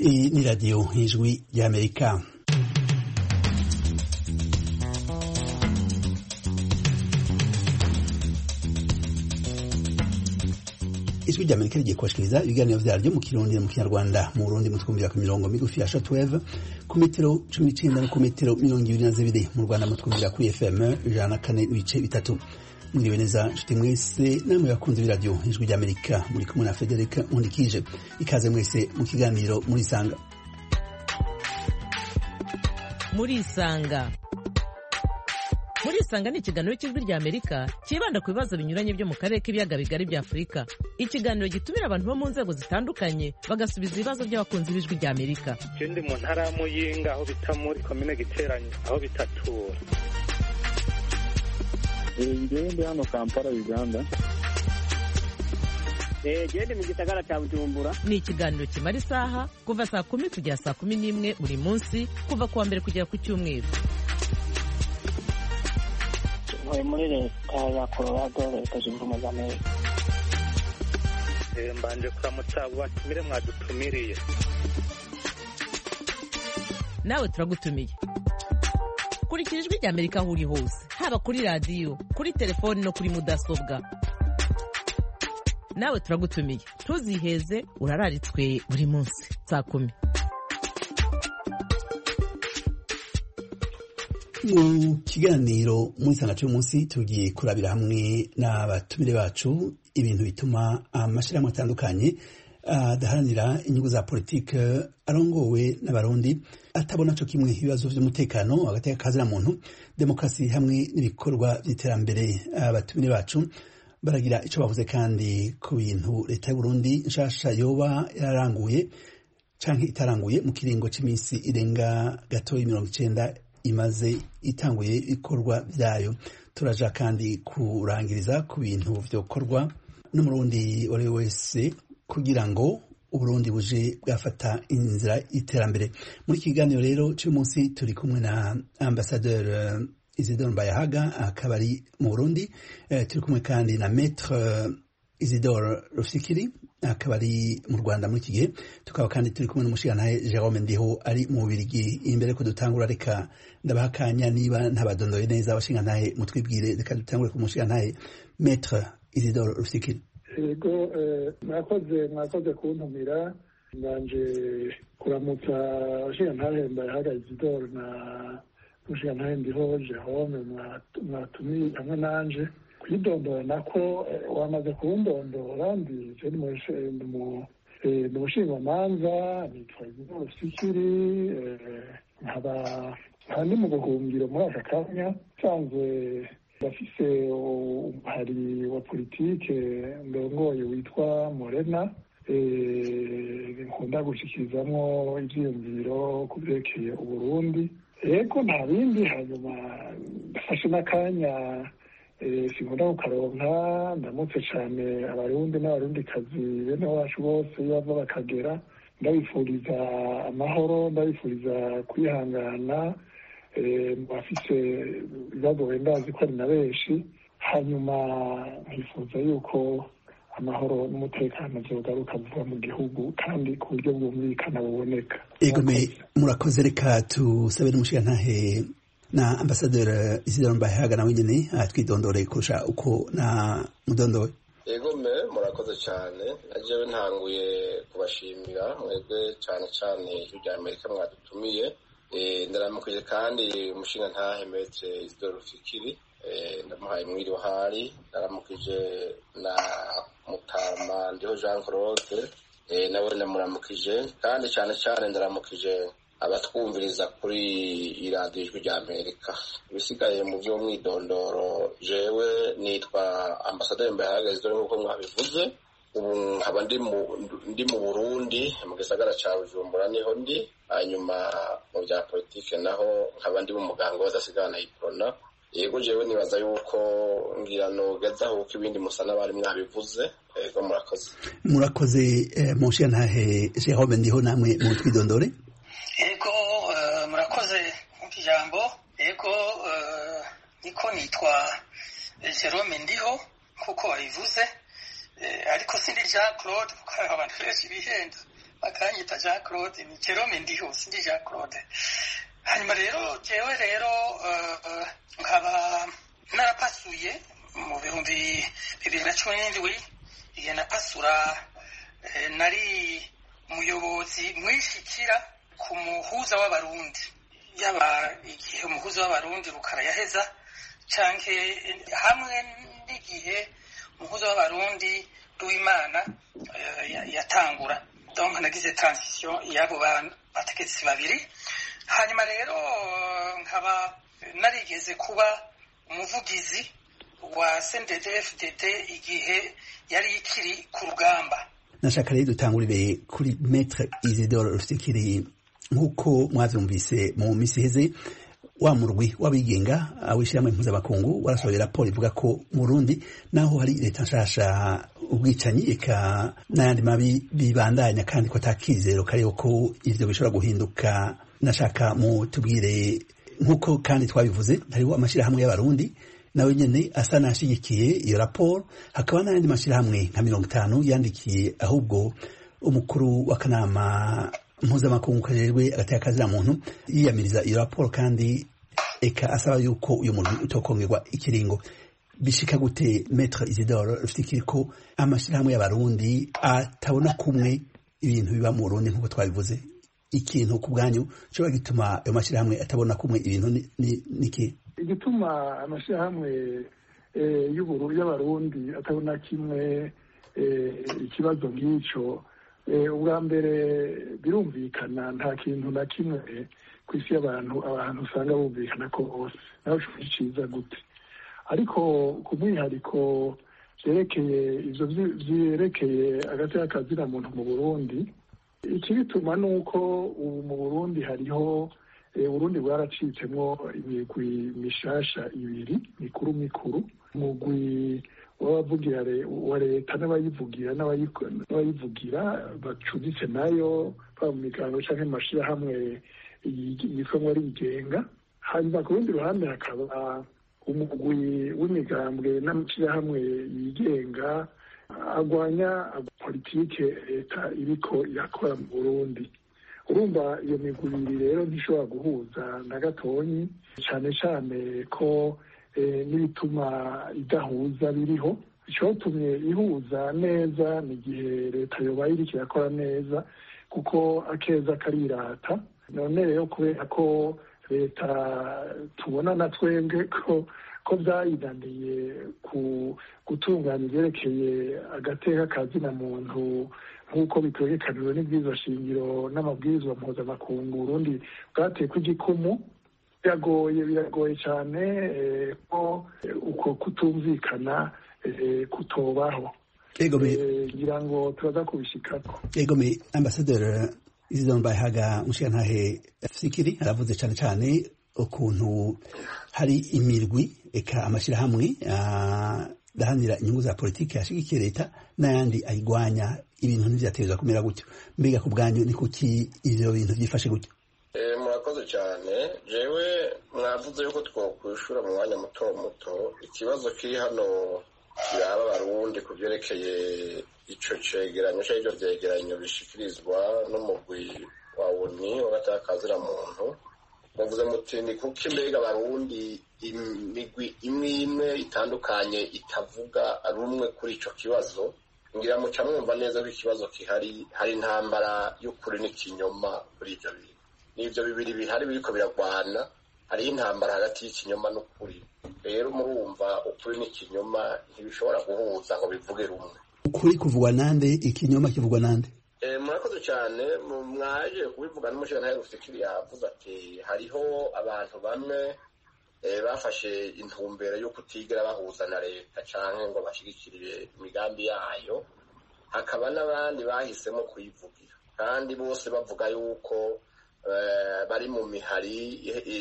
Hii ni Radio Ijwi ya Amerika. ijwi rya amerika rigiye kubashikiriza ibiganiro vyaryo mu kirundi mu kinyarwanda mu burundi mutwumvira ku mirongo migufi ya shortwave ku metero cumi n'icenda no ku metero mirongo ibiri na zibiri mu rwanda mutwumvira kuri fm ijana na kane ibice bitatu mwiriwe neza nshuti mwese namwe bakunze b'iradiyo ijwi rya amerika muri kumwe na federika nkundikije ikaze mwese mu kiganiro murisanga murisanga murisanga ni ikiganiro cy'ijwi rya amerika cyibanda ku bibazo binyuranye byo mu karere k'ibiyaga bigari bya afurika ikiganiro gitumira abantu bo mu nzego zitandukanye bagasubiza ibibazo by'abakunzi b'ijwi rya amerika je ndi mu ntara ya muyinga aho bita muri komine giteranyo aho bitatura ngewe ndi hano kampala uganda gende mu gisagara cya bujumbura ni ikiganiro kimara isaha kuva saa kumi kugera saa kumi n'imwe buri munsi kuva ku wa mbere kugera ku cyumweru ntuye muri leta ya colorado leta zunze ubumwe za amerika Eh, mbanje kuramutsa abo batumire mwadutumiriye nawe turagutumiye kurikira ijwi rya amerika aho uri hose haba kuri radiyo kuri telefoni no kuri mudasobwa nawe turagutumiye ntuziheze urararitswe buri munsi saa kumi mu kiganiro muri sanga cy'umunsi tugiye kurabira hamwe n'abatumire bacu ibintu bituma amashyirahamwe atandukanye adaharanira inyungu za politike arongowe n'abarundi atabona co kimwe ibibazo vy'umutekano hagati y'akazina muntu demokarasi hamwe n'ibikorwa vy'iterambere abatumire bacu baragira ico bavuze kandi ku bintu leta y'uburundi nshasha yoba yararanguye canke itaranguye mu kiringo c'iminsi irenga gatoyi mirongo icenda imaze itanguye ibikorwa vyayo turaja kandi kurangiriza ku bintu vyokorwa n'umurundi uwo ari we wese kugira ngo uburundi buje bwafata inzira y'iterambere muri iki kiganiro rero cy'uyu munsi turi kumwe na ambasadeur uh, isidore mbayahaga akaba ari mu burundi uh, turi kumwe kandi na maître uh, isidore rufikiri akaba ari mu rwanda muri iki gihe tukaba kandi turi kumwe n'umushigantahe jerome ndiho ari mu bubirigi imbere ko dutangura reka ndabaha akanya niba ntabadondoye neza abashingantahe mutwibwire reka dutangure ku mushigantahe maître isidore rufikiri yego mwakoze mwakoze kuntumira mbanje kuramutsa abashingantahe mbayahaga isidore na umushingantahe ndiho jerome mwatumiye hamwe nanje kwidondora nako wamaze kuwundondora ndi je ndi mu bushingamanza nitwa isidore rufikiri nkaba nkaba ndi mu buhungiro muri aka kanya nsanzwe ndafise umuhari wa politike ndongoye witwa morena nkunda gushikirizamwo ivyiyumviro ku vyerekeye uburundi ego nta bindi hanyuma ndafashe n'akanya sinkunda kukaronka ndamutse cane abarundi n'abarundikazi bene wacu bose iyo bava bakagera ndabifuriza amahoro ndabifuriza kwihangana bafise ibibazo wenda ko ari na benshi hanyuma nkifuza yuko amahoro n'umutekano vyogaruka vuba mu gihugu kandi ku buryo bwumvikana buboneka egome murakoze reka tusabe n'umushigantahe na ambasaderi isidoro mbahaga nawe nyene atwidondore kurusha uko na mudondoye egome murakoze cyane najewe ntanguye kubashimira mwebwe cyane cyane ijwi rya amerika mwadutumiye ndaramukije kandi umushinga ntahe metre isidoro rufikiri ndamuhaye mwiriwe hari ndaramukije na mutama ndiho jean claude nawe ndamuramukije kandi cyane cyane ndaramukije abatwumviriza kuri iradiyo ijwi rya amerika ibisigaye mu by'umwidondoro jewe nitwa ambasaderi mbahagaze dore nk'uko mwabivuze ubu nkaba ndi mu burundi mu gisagara cya bujumbura niho ndi hanyuma mu bya politike naho nkaba ndi mu muganga w'adasigana iprona yego jewe nibaza yuko ngira nogezaho uko ibindi musa n'abari mwabivuze yego murakoze murakoze mushigantahe jerome ndiho namwe mu twidondore yego murakoze nk'uko ijambo yego niko nitwa jerome ndiho kuko wabivuze ariko sindi jean claude kuko abantu benshi bihenda bakanyita jean claude ni jerome ndiho sindi jean claude hanyuma rero jewe rero nkaba narapasuye mu bihumbi bibiri na cumi n'indwi igihe napasura nari umuyobozi mwishikira ku muhuza w'abarundi yaba igihe umuhuza w'abarundi rukara yaheza canke hamwe n'igihe umuhuza w'abarundi w'imana yatangura donc nagize transition y'abo bategetsi babiri hanyuma rero nkaba narigeze kuba umuvugizi wa CNDD-FDD igihe yari ikiri ku rugamba nashaka rero dutangurire kuri Maître Isidore Rufikiri nk'uko mwavyumvise mu misi iheze wa murwi w'abigenga w'ishyirahamwe mpuzamakungu warasohoye raporo ivuga ko mu Burundi naho hari leta nshasha ubwicanyi eka n'ayandi mabi bibandanya kandi ko atakizero kariho ko ivyo bishobora guhinduka nashaka mu tubwire nk'uko kandi twabivuze hariho amashirahamwe y'abarundi nawe nyene asa nashigikiye iyo raporo hakaba n'ayandi mashirahamwe nka mirongo itanu yandikiye ahubwo umukuru w'akanama mpuzamakungu kajejwe agateka kazira muntu yiyamiriza iyo raporo kandi eka asaba yuko uyu muntu utokongerwa ikiringo bishika gute Maître Isidore Rufikiri ko amashirahamwe y'abarundi atabona kumwe ibintu biba mu Burundi nk'uko twabivuze ikintu ku bwanyu cyoba gituma ayo mashirahamwe atabona kumwe ibintu niki igituma amashirahamwe y'ubururu y'abarundi atabona kimwe ikibazo nk'icyo ubwa mbere birumvikana nta kintu na kimwe ku isi y'abantu abantu usanga bumvikana ko bose nawe ushobora iciza gute ariko ku mwihariko byerekeye ibyo byerekeye agati k'akazina muntu mu burundi ikibituma ni uko ubu mu burundi hariho uburundi bwaracitsemo imigwi mishasha ibiri mikuru mikuru umugwi w'abavugira wa leta n'abayivugira n'abayivugira bacuditse nayo baba mu migango cyangwa mu mashyirahamwe yitwa ngo arigenga hanyuma ku rundi ruhande hakaba umugwi w'imigambwe n'amashyirahamwe yigenga agwanya politike leta iriko irakora mu burundi urumva iyo migwi ibiri rero ntishobora guhuza na gatonyi cyane cyane ko n'ibituma idahuza biriho icyatumye ihuza neza ni igihe leta yobaye iriko irakora neza kuko akeza karirata none rero kubera ko leta tubona na twebwe ko ko byayinaniye ku gutunganya ibyerekeye agateka kazina muntu nk'uko bitegekaniwe n'ibwirizwa shingiro n'amabwirizwa mpuzamakungu urundi bwatekwa igikumu biragoye biragoye cyane ko uko kutumvikana kutobaho ngira ngo turaza kubishikako egome ambasaderi isidore mbahaga mushiyantahe fikiri aravuze cyane cyane ukuntu hari imirwi eka amashyirahamwe adahanira inyungu za politiki yashigikiye leta n'ayandi ayigwanya ibintu ntibyateza kumera gutyo mbega ku bwanyu ni kuki ivyo bintu byifashe gutyo murakoze cyane jewe mwavuze yuko twokwishura mu mwanya muto muto ikibazo kiri hano kiraba abarundi ku byerekeye ico cegeranyo canke ivyo vyegeranyo bishikirizwa n'umugwi wa uni w'agataka muntu muvuze muti ni kuki mbega abarundi imigwi imwe imwe itandukanye itavuga rumwe kuri ico kibazo ngira muca mwumva neza ko ikibazo kihari hari intambara y'ukuri n'ikinyoma kuri ivyo bintu n'ivyo bibiri bihari biriko biragwana hariho intambara hagati y'ikinyoma n'ukuri rero murumva ukuri n'ikinyoma ntibishobora guhuza ngo bivuge rumwe ukuri kuvugwa nande ikinyoma kivugwa nande murakoze cyane mwaje kubivuga n'umushinga rufikiri yavuze ati hariho abantu bamwe bafashe intumbero yo kutigera bahuza na leta cyangwa ngo bashyigikire imigambi yayo hakaba n'abandi bahisemo kuyivugira kandi bose bavuga yuko bari mu mihari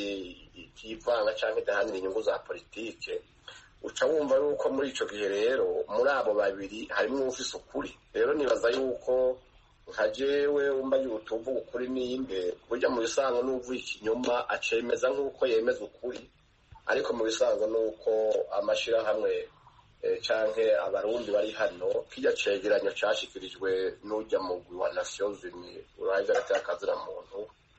itivanga cyangwa idahanira inyungu za politike uca wumva yuko muri icyo gihe rero muri abo babiri harimo ufise ukuri rero nibaza yuko nka jewe wumva utuvuga ukuri ninde burya mu bisanzwe n'uvuye ikinyoma acemeza nk'uko yemeza ukuri ariko mu bisanzwe ni uko amashyirahamwe canke abarundi bari hano kirya cegeranyo cashikirijwe n'urya mugwi wa nations unies uraheza hagati y'akazina muntu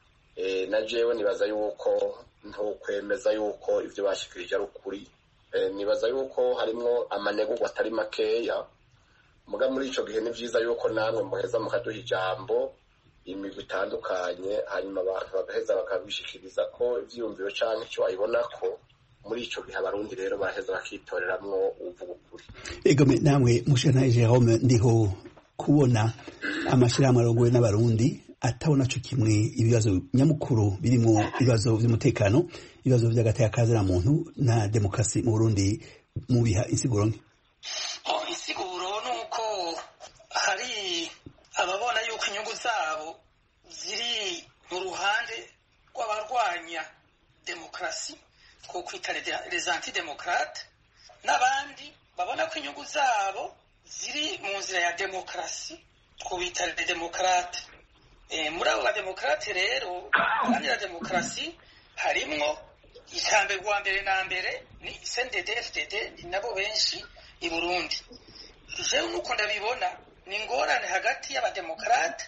na jewe nibaza yuko ntukwemeza yuko ivyo bashikirije ari ukuri nibaza yuko harimwo amanegurwa atari makeya muga muri ico gihe ni vyiza yuko namwe muheza mukaduha ijambo imigwi itandukanye hanyuma abantu bagaheza bakabishikiriza ko ivyiyumviro canke ico babibonako muri ico gihe abarundi rero baraheza bakitoreramwo uvuga ukuri egome namwe mushana Jerome ndiho kubona amashirahamwe arongowe n'abarundi atabona co kimwe ibibazo nyamukuru birimwo ibibazo vy'umutekano ibibazo vy'agateka na muntu na demokarasi mu Burundi mubiha insiguro nke insiguro nuko hari ababona yuko inyungu zabo ziri mu ruhande rw'abarwanya demokarasi two kwita les antidemokrate n'abandi babona ko inyungu zabo ziri mu nzira ya demokarasi twubita les demokrate muri abo bademokarate rero guharanira demokarasi harimwo ijambo rwa mbere na mbere ni cndd fdd ni nabo benshi i burundi jewe nuko ndabibona ni ingorane hagati y'abademokarate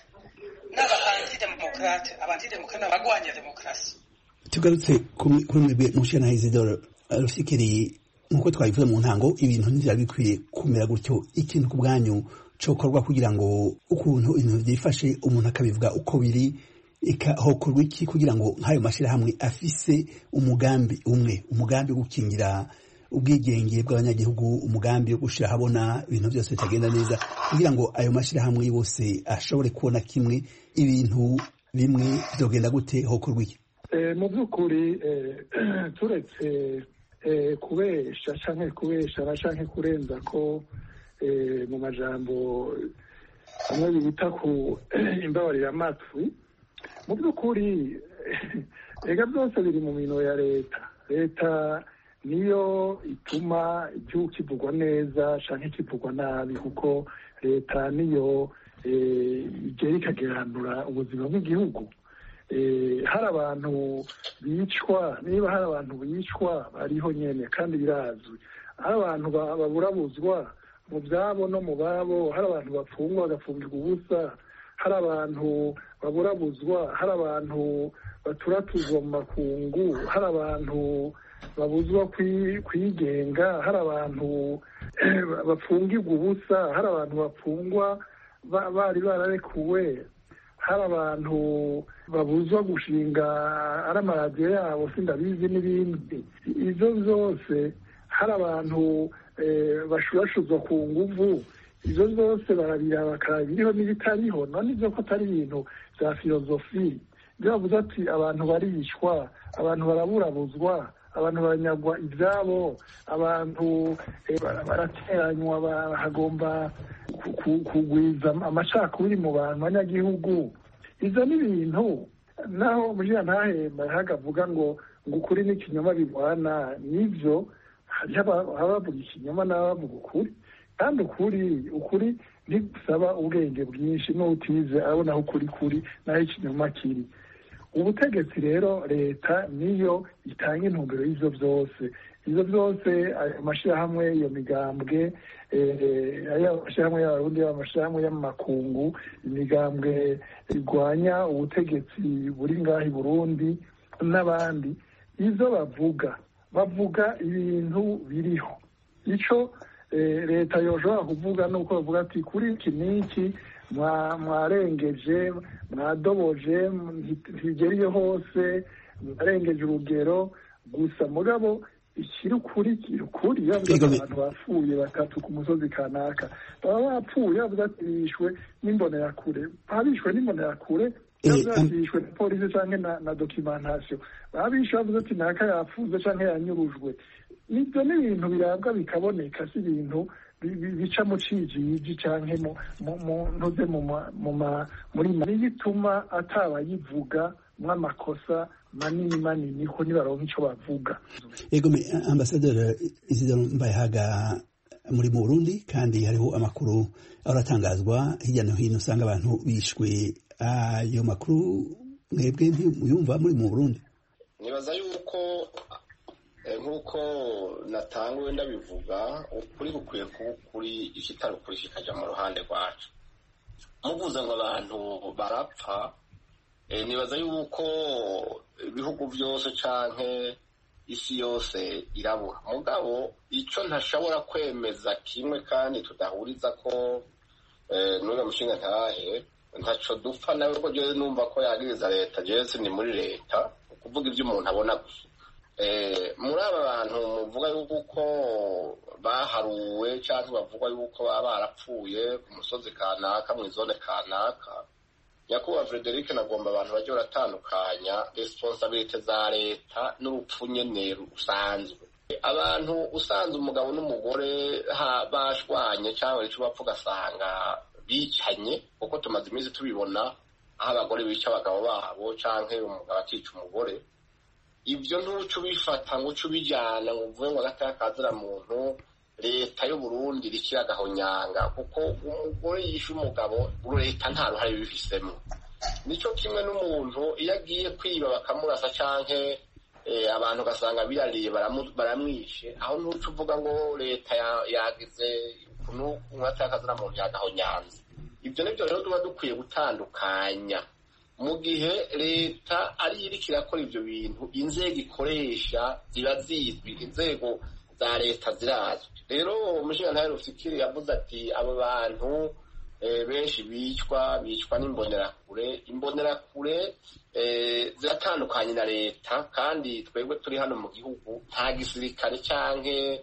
n'aba-antidemokrate aba-antidemokrate n'abagwanya demokarasi tugarutse kuri mwebwe mushana isidoro rufikiri nk'uko twabivuze mu ntango ibintu ntivyari bikwiye kumera gutyo ikintu ku bwanyu cokorwa kugira ngo ukuntu ibintu vyifashe umuntu akabivuga uko biri hokorwa iki kugira ngo nk'ayo mashirahamwe afise umugambi umwe umugambi wo gukingira ubwigenge bw'abanyagihugu umugambi wo gushira habona ibintu byose bitagenda neza kugira ngo ayo mashirahamwe yose ashobore kubona kimwe ibintu bimwe vyogenda gute hokorwa iki mu by'ukuri turetse kubesha canke kubesha na canke kurenza ko mu majambo amwe bita ku imbabarira amatwi mu by'ukuri ega byose biri mu mino ya leta leta niyo ituma igihugu kivugwa neza canke kivugwa nabi kuko leta niyo igera ikageranura ubuzima bw'igihugu hari abantu bicwa niba hari abantu bicwa bariho nyene kandi birazwi hari abantu baburabuzwa mu byabo no mu babo hari abantu bapfungwa bagapfungirwa ubusa hari abantu baburabuzwa hari abantu baturatuzwa mu makungu hari abantu babuzwa kwigenga hari abantu bapfungirwa ubusa hari abantu bapfungwa bari bararekuwe hari abantu babuzwa gushinga ari amaradiyo yabo sindabizi n'ibindi ibyo byose hari abantu bashurashuzwa ku nguvu ibyo byose barabira bakaraba ibiriho n'ibitariho none ibyo ko atari ibintu bya filozofi ibyo bavuze ati abantu baricwa abantu baraburabuzwa abantu baranyagwa ibyabo abantu barateranywa hagomba kugwiza amacakubiri mu bantu banyagihugu ibyo ni ibintu naho mugira ntahemba hagavuga ngo ngo ukuri n'ikinyoma bigwana nibyo hariho abavuga ikinyoma n'abavuga ukuri kandi ukuri ukuri ntigusaba ubwenge bwinshi n'utize abona aho ukuri kuri n'aho ikinyoma kiri ubutegetsi rero leta niyo itanga intumbero y'ibyo byose ibyo byose ayo mashyirahamwe iyo migambwe amashyirahamwe y'abarundi amashyirahamwe y'amakungu imigambwe irwanya ubutegetsi buri ngaho i burundi n'abandi izo bavuga bavuga ibintu biriho icyo leta yoshobora kuvuga ni uko bavuga ati kuri iki n'iki mwarengeje mwadoboje ntigeriye hose mwarengeje urugero gusa mugabo ikiri ukuri kiri ukuri yavuze abantu bapfuye batatu ku musozi kanaka baba bapfuye bavuze ati bishwe n'imbonerakure babishwe n'imbonerakure bishwe na polisi cyangwa na dokimentasiyo babishwe bavuze ati naka yapfuze cyangwa yanyurujwe ibyo ni ibintu birabwa bikaboneka si ibintu bica mu cijiji canke ntuze muri niyo ituma atabayivuga mw'amakosa manini manini ko nibaronka ico bavuga ego ambasaderi isidoro mbayahaga muri mu burundi kandi hariho amakuru aratangazwa hirya no hino usanga abantu bishwe ayo makuru mwebwe ntiyumva muri mu burundi nibaza yuko nk'uko natanguwe ndabivuga ukuri gukwiye kuba ukuri ikitari ukuri kikajya mu ruhande rwacu muvuze ngo abantu barapfa nibaza yuko ibihugu byose canke isi yose irabura mugabo icyo ntashobora kwemeza kimwe kandi tudahuriza ko n'uriya mushinga ntahe ntaco dupfa nawe ko jewe numva ko yagiriza leta jewe ni muri leta kuvuga ibyo umuntu abona gusa muri aba bantu muvuga yuko baharuwe cyangwa bavuga yuko baba barapfuye ku musozi kanaka mu izone kanaka nyakubahwa frederic nagomba abantu bajya baratandukanya responsabilite za leta n'urupfu nyene rusanzwe abantu usanze umugabo n'umugore bashwanye cyangwa icyo bapfa ugasanga bicanye kuko tumaze iminsi tubibona aho abagore bica abagabo babo cyangwa umugabo akica umugore ibyo ntuco ubifata ngo uce ubijyana ngo uvuge ngo agataya kazira muntu leta y'u Burundi rikira agahonyanga kuko umugore yishe umugabo leta nta ruhare bibifisemo nicyo kimwe n'umuntu iyo agiye kwiba bakamurasa canke abantu ugasanga birariye baramwishe aho ntuco uvuga ngo leta yagize agataya kazira muntu yagahonyanze ibyo nibyo rero tuba dukwiye gutandukanya mu gihe leta ariyo iriko irakora ibyo bintu inzego ikoresha ziba zizwi inzego za leta zirazwi rero umushinga rufikiri yavuze ati abo bantu benshi bicwa bicwa n'imbonerakure imbonerakure ziratandukanye na leta kandi twebwe turi hano mu gihugu nta gisirikare canke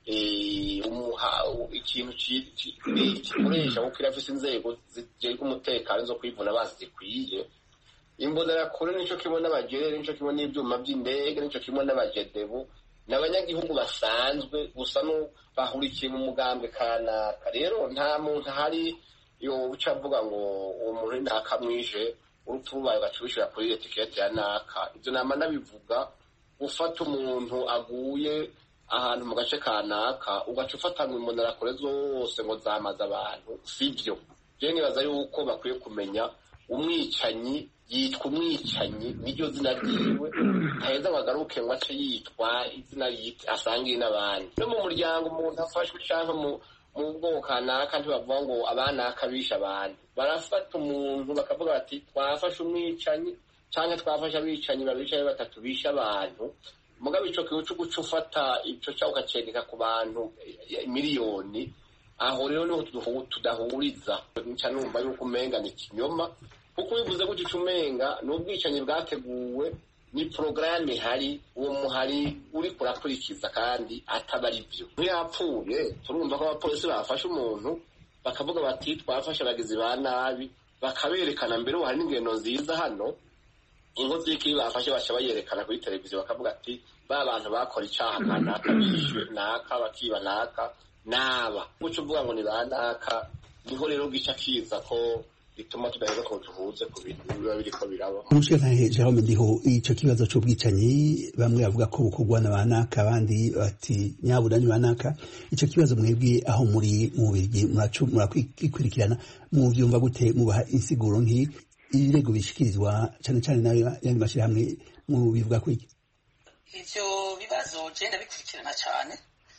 ikintu gikoresha kuko irafise inzego zijejwe umutekano zo kwivuna bazi zikwiye imbonerakure nico kimwe n'abagerere nico kimwe n'ivyuma vy'indege nico kimwe n'abajedebu ni abanyagihugu basanzwe gusa no bahurikiye mu mugambwe kanaka rero nta muntu ahari yo uca avuga ngo uwo muntu nakamwishe urupfu rubaye ugaca ubishira kuri etikete ya naka ivyo nama nabivuga ufata umuntu aguye ahantu mu gace kanaka ugaca ufata ngo imbonerakure zose ngo zamaze abantu sivyo je nibaza yuko bakwiye kumenya umwicanyi yitwa umwicanyi niryo zina ryiwe ntaheza ngo agaruke ngo ace yitwa izina asangiye n'abandi no mu muryango umuntu afashwe cyangwa mu bwoko kanaka ntibavuga ngo abanaka bishe abantu barafata umuntu bakavuga bati twafashe umwicanyi cyangwa twafashe abicanyi babicaye batatu bishe abantu mugabo ico kiwe co guca ufata ico cyawe ukacegeka ku bantu miliyoni aho rero niho tudahuriza nca numva yuko umenga ni ikinyoma kuko bivuze gutyo ico umenga ni ubwicanyi bwateguwe ni porogaramu ihari uwo muhari uri kurakurikiza kandi ataba ari byo nk'iyapfuye turumva ko abapolisi bafashe umuntu bakavuga bati twafashe abagizi ba nabi bakaberekana mbere ubu hari n'ingendo nziza hano inkozi y'ikibi bafashe baca bayerekana kuri televiziyo bakavuga ati ba bantu bakora icaha kanaka bishwe naka bakiba naka naba guca uvuga ngo ni ba naka niho rero gica kiza ko bituma tudaheza ko duhuze ku bintu biba biriko biraba umushikantahe jerome ndiho ico kibazo c'ubwicanyi bamwe bavuga ko bukorwa na banaka abandi bati nyabura ni banaka ico kibazo mwebwe aho muri mu bigi murakikurikirana muvyumva gute mubaha insiguro nk'iyi ibirego bishikirizwa cane cane n'ayandi mashirahamwe mu bivuga ko iki ivyo bibazo je ndabikurikirana cane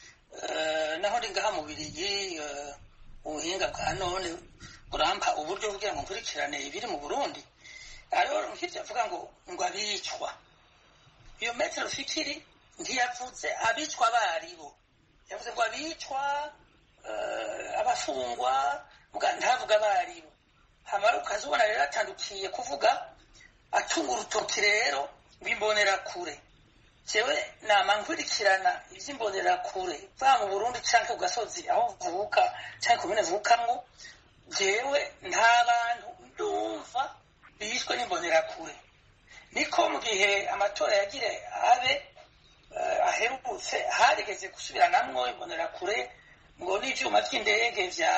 naho ndi ngaha mu birigi ubuhinga bwa none burampa uburyo kugira ngo nkurikirane ibiri mu burundi ariho nk'ivyo avuga ngo ngo abicwa iyo metero fikiri ntiyavuze abicwa baribo yavuze ngo abicwa abafungwa ntavuga baribo hamara ukazibona rero atandukiye kuvuga atunga urutoki rero rw'imbonerakure jewe nama nkurikirana ivy'imbonerakure va mu burundi canke ku gasozi aho mvuka canke komine mvukamwo jewe nta bantu ndumva bishwe n'imbonerakure niko mu gihe amatora yagire abe aherutse harigeze gusubiranamwo imbonerakure ngo n'ivyuma vy'indege vya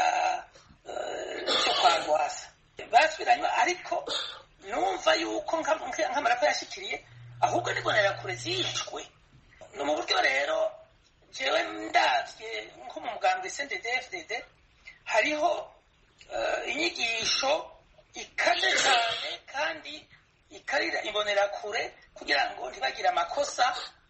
vyo kwa rwasa basubiranywe ariko numva yuko nk'amarapo yashikiriye ahubwo n'imbonerakure zishwe ni mu buryo rero jewe ndavye nko mu mugambwe CNDD-FDD hariho inyigisho ikaze cyane kandi ikarira imbonerakure kugira ngo ntibagire amakosa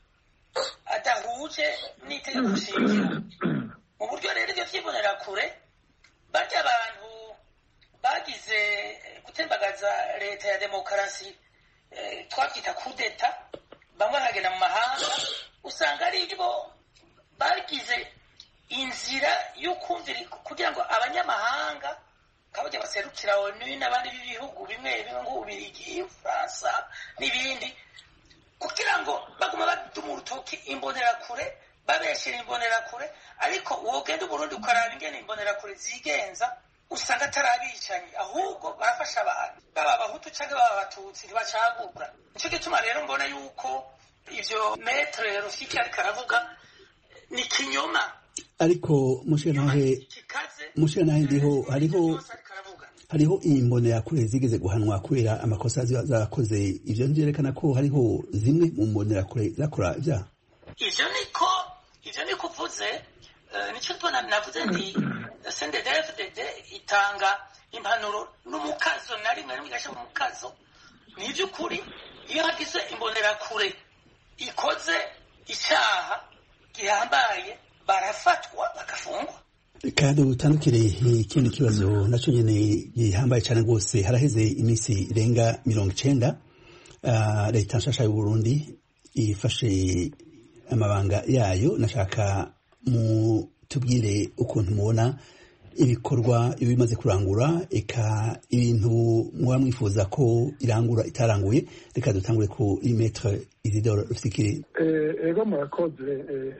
adahuje n'itegeko shingiro mu buryo rero ibyo by'ibonerakure barya abantu bagize gutembagaza leta ya demokarasi twabyita kudeta bamwe bakagenda mu mahanga usanga ari bo bagize inzira yo kumvira kugira ngo abanyamahanga kabajya baserukira onu n'abandi b'ibihugu bimwe bimwe nk'ububirigi ubufaransa n'ibindi kugira ngo baguma baduma urutoki imbonerakure babeshyira imbonerakure ariko wogenda uburundi ukaraba ingene imbonerakure zigenza usanga atari abicanyi ahubwo barafasha abantu baba abahutu cyangwa baba abatutsi ntibacagura nicyo gituma rero mbona yuko ivyo metre rufiki ariko aravuga ni kinyoma ariko mushiranahe mushiranahe ndiho hariho hariho imbonerakure zigeze guhanwa kubera amakosa ziba zakoze ivyo vyerekana ko hariho zimwe mu mbonerakure zakora ivyaha ivyo niko ivyo niko uvuze nicyo tubona navuze nti sndfdd itanga impanuro n'umukazo na rimwe rimwe igashyira mu mukazo ni iby'ukuri iyo hagize imbonerakure ikoze icyaha gihambaye barafatwa bagafungwa kandi utandukire ikindi kibazo nacyo nyine gihambaye cyane rwose haraheze iminsi irenga mirongo icenda leta nshasha y'u Burundi ifashe amabanga yayo nashaka mutubwire ukuntu mubona ibikorwa iyo bimaze kurangura eka ibintu muba mwifuza ko irangura itaranguye reka dutangure ku imetre isidoro rufikiri ego murakoze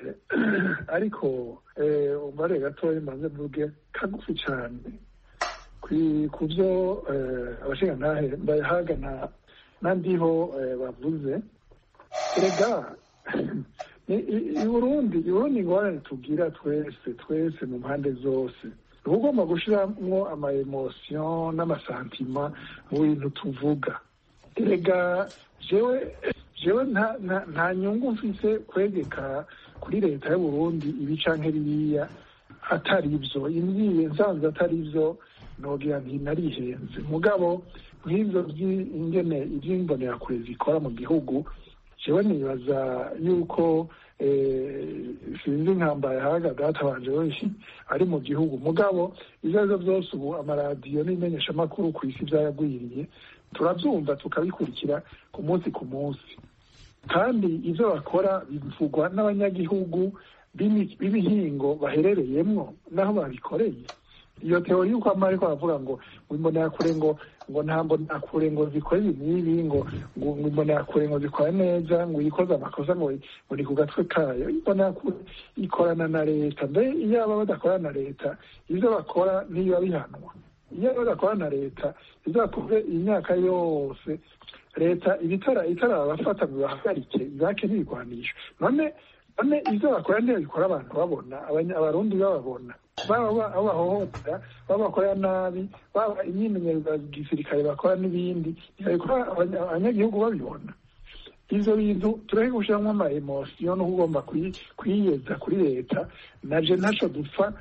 ariko umubare gatoya maze mvuge kagufi cyane ku byo abashingantahe mbayahagana n'andiho bavuze erega i burundi i burundi ingorane tubwira twese twese mu mpande zose uba ugomba gushyiramo ama emosiyo n'amasantima mu bintu tuvuga erega jewe jewe nta nyungu mfise kwegeka kuri leta y'u Burundi ibi canke biriya atari ivyo imbwiye nsanze atari ivyo nogira nti narihenze mugabo nk'ivyo vy'ingene ivy'imbonerakure zikora mu gihugu jewe nibaza yuko sinzi nkambaye haga databanje wese ari mu gihugu mugabo ivyo arivyo vyose ubu amaradiyo n'imenyeshamakuru ku isi vyaragwiriye turavyumva tukabikurikira ku munsi ku munsi kandi ivyo bakora bivugwa n'abanyagihugu b'ibihingo baherereyemwo n'aho babikoreye iyo teori y'uko ama ariko baravuga ngo imbonerakure ngo ngo nta mbonerakure ngo zikore ibi n'ibi ngo ngo imbonerakure ngo zikora neza ngo iyikoze amakosa ngo ngo ni ku gatwe kayo imbonerakure ikorana na leta mbe iyo baba badakorana na leta ivyo bakora ntibiba bihanwa iyo badakorana na leta ivyo bakoze imyaka yose leta ibitara itarabafata ngo bahagarike ibake n'ibigwanisho none none ivyo bakora ntibabikora abantu babona abarundi bababona baba abo bahohotera baba bakorera nabi baba imyimenyerezo ya gisirikare bakora n'ibindi ntibabikora abanyagihugu babibona ivyo bintu tureke gushiramwo ama emosiyo no kugomba kwiyeza kuri leta naje ntaco dupfa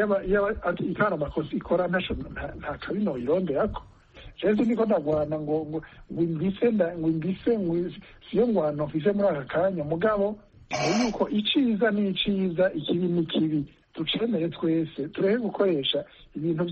ikana amakosa ikora ntaco nta kabi noyironderako jewe niko ndagwana ngo ngo imbise ngo imbise ngo siyo ngwano mfise muri aka kanya mugabo yuko iciza ni iciza ikibi ni kibi ducemere twese tureke gukoresha ibintu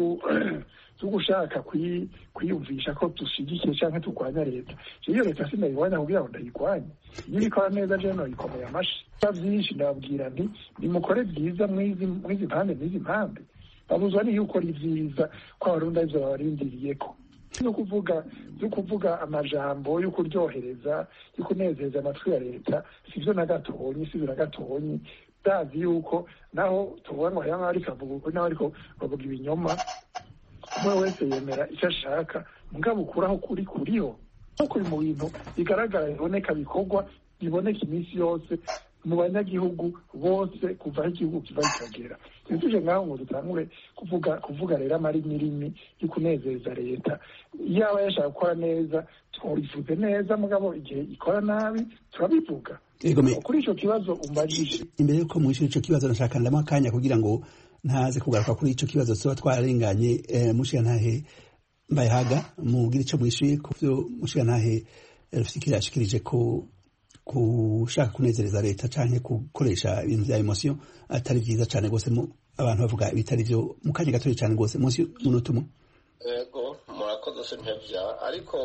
vyo gushaka kwiyumvisha ko dushigikiye canke turwanya leta iyo leta sinayirwanya kugira ngo ndayirwanye iyo ibikora neza jewe noyikomeye amashi vyinshi ndababwira nti nimukore vyiza mwizi mpande n'izi mpande babuzwa niyo ukora ivyiza ko abarundi arivyo babarindiriyeko no kuvuga yo kuvuga amajambo yo kuryohereza yo kunezeza amatwi ya leta sivyo na gatonyi sivyo na gatonyi ndazi yuko naho tuvuga ngo haya ariko avuga ukuri naho ariko bavuga ibinyoma umwe wese yemera icyo ashaka mugabo ukuraho kuri kuriho no kuri mu bintu bigaragara biboneka bikorwa biboneka iminsi yose mu banyagihugu bose kuva aho igihugu kiva kikagera ntituje ngaho ngo dutangure kuvuga kuvuga rero amarinirimi yo kunezeza leta yaba yashaka gukora neza turifuze neza mugabo igihe ikora nabi turabivuga kuri ico kibazo umbajije imbere yuko mwishura ico kibazo nashaka ndamo akanya kugira ngo ntaze kugaruka kuri ico kibazo tuba twararenganye mushiga ntahe mbayahaga mugira ico mwishuye ku vyo mushiga ntahe rufikiri yashikirije ko gushaka kunezereza leta canke gukoresha ibintu vya emosiyo atari vyiza cane rwose abantu bavuga ibitari vyo mu kanya gatoya cane rwose munsi y'umunota umwe ego murakoze sintevya ariko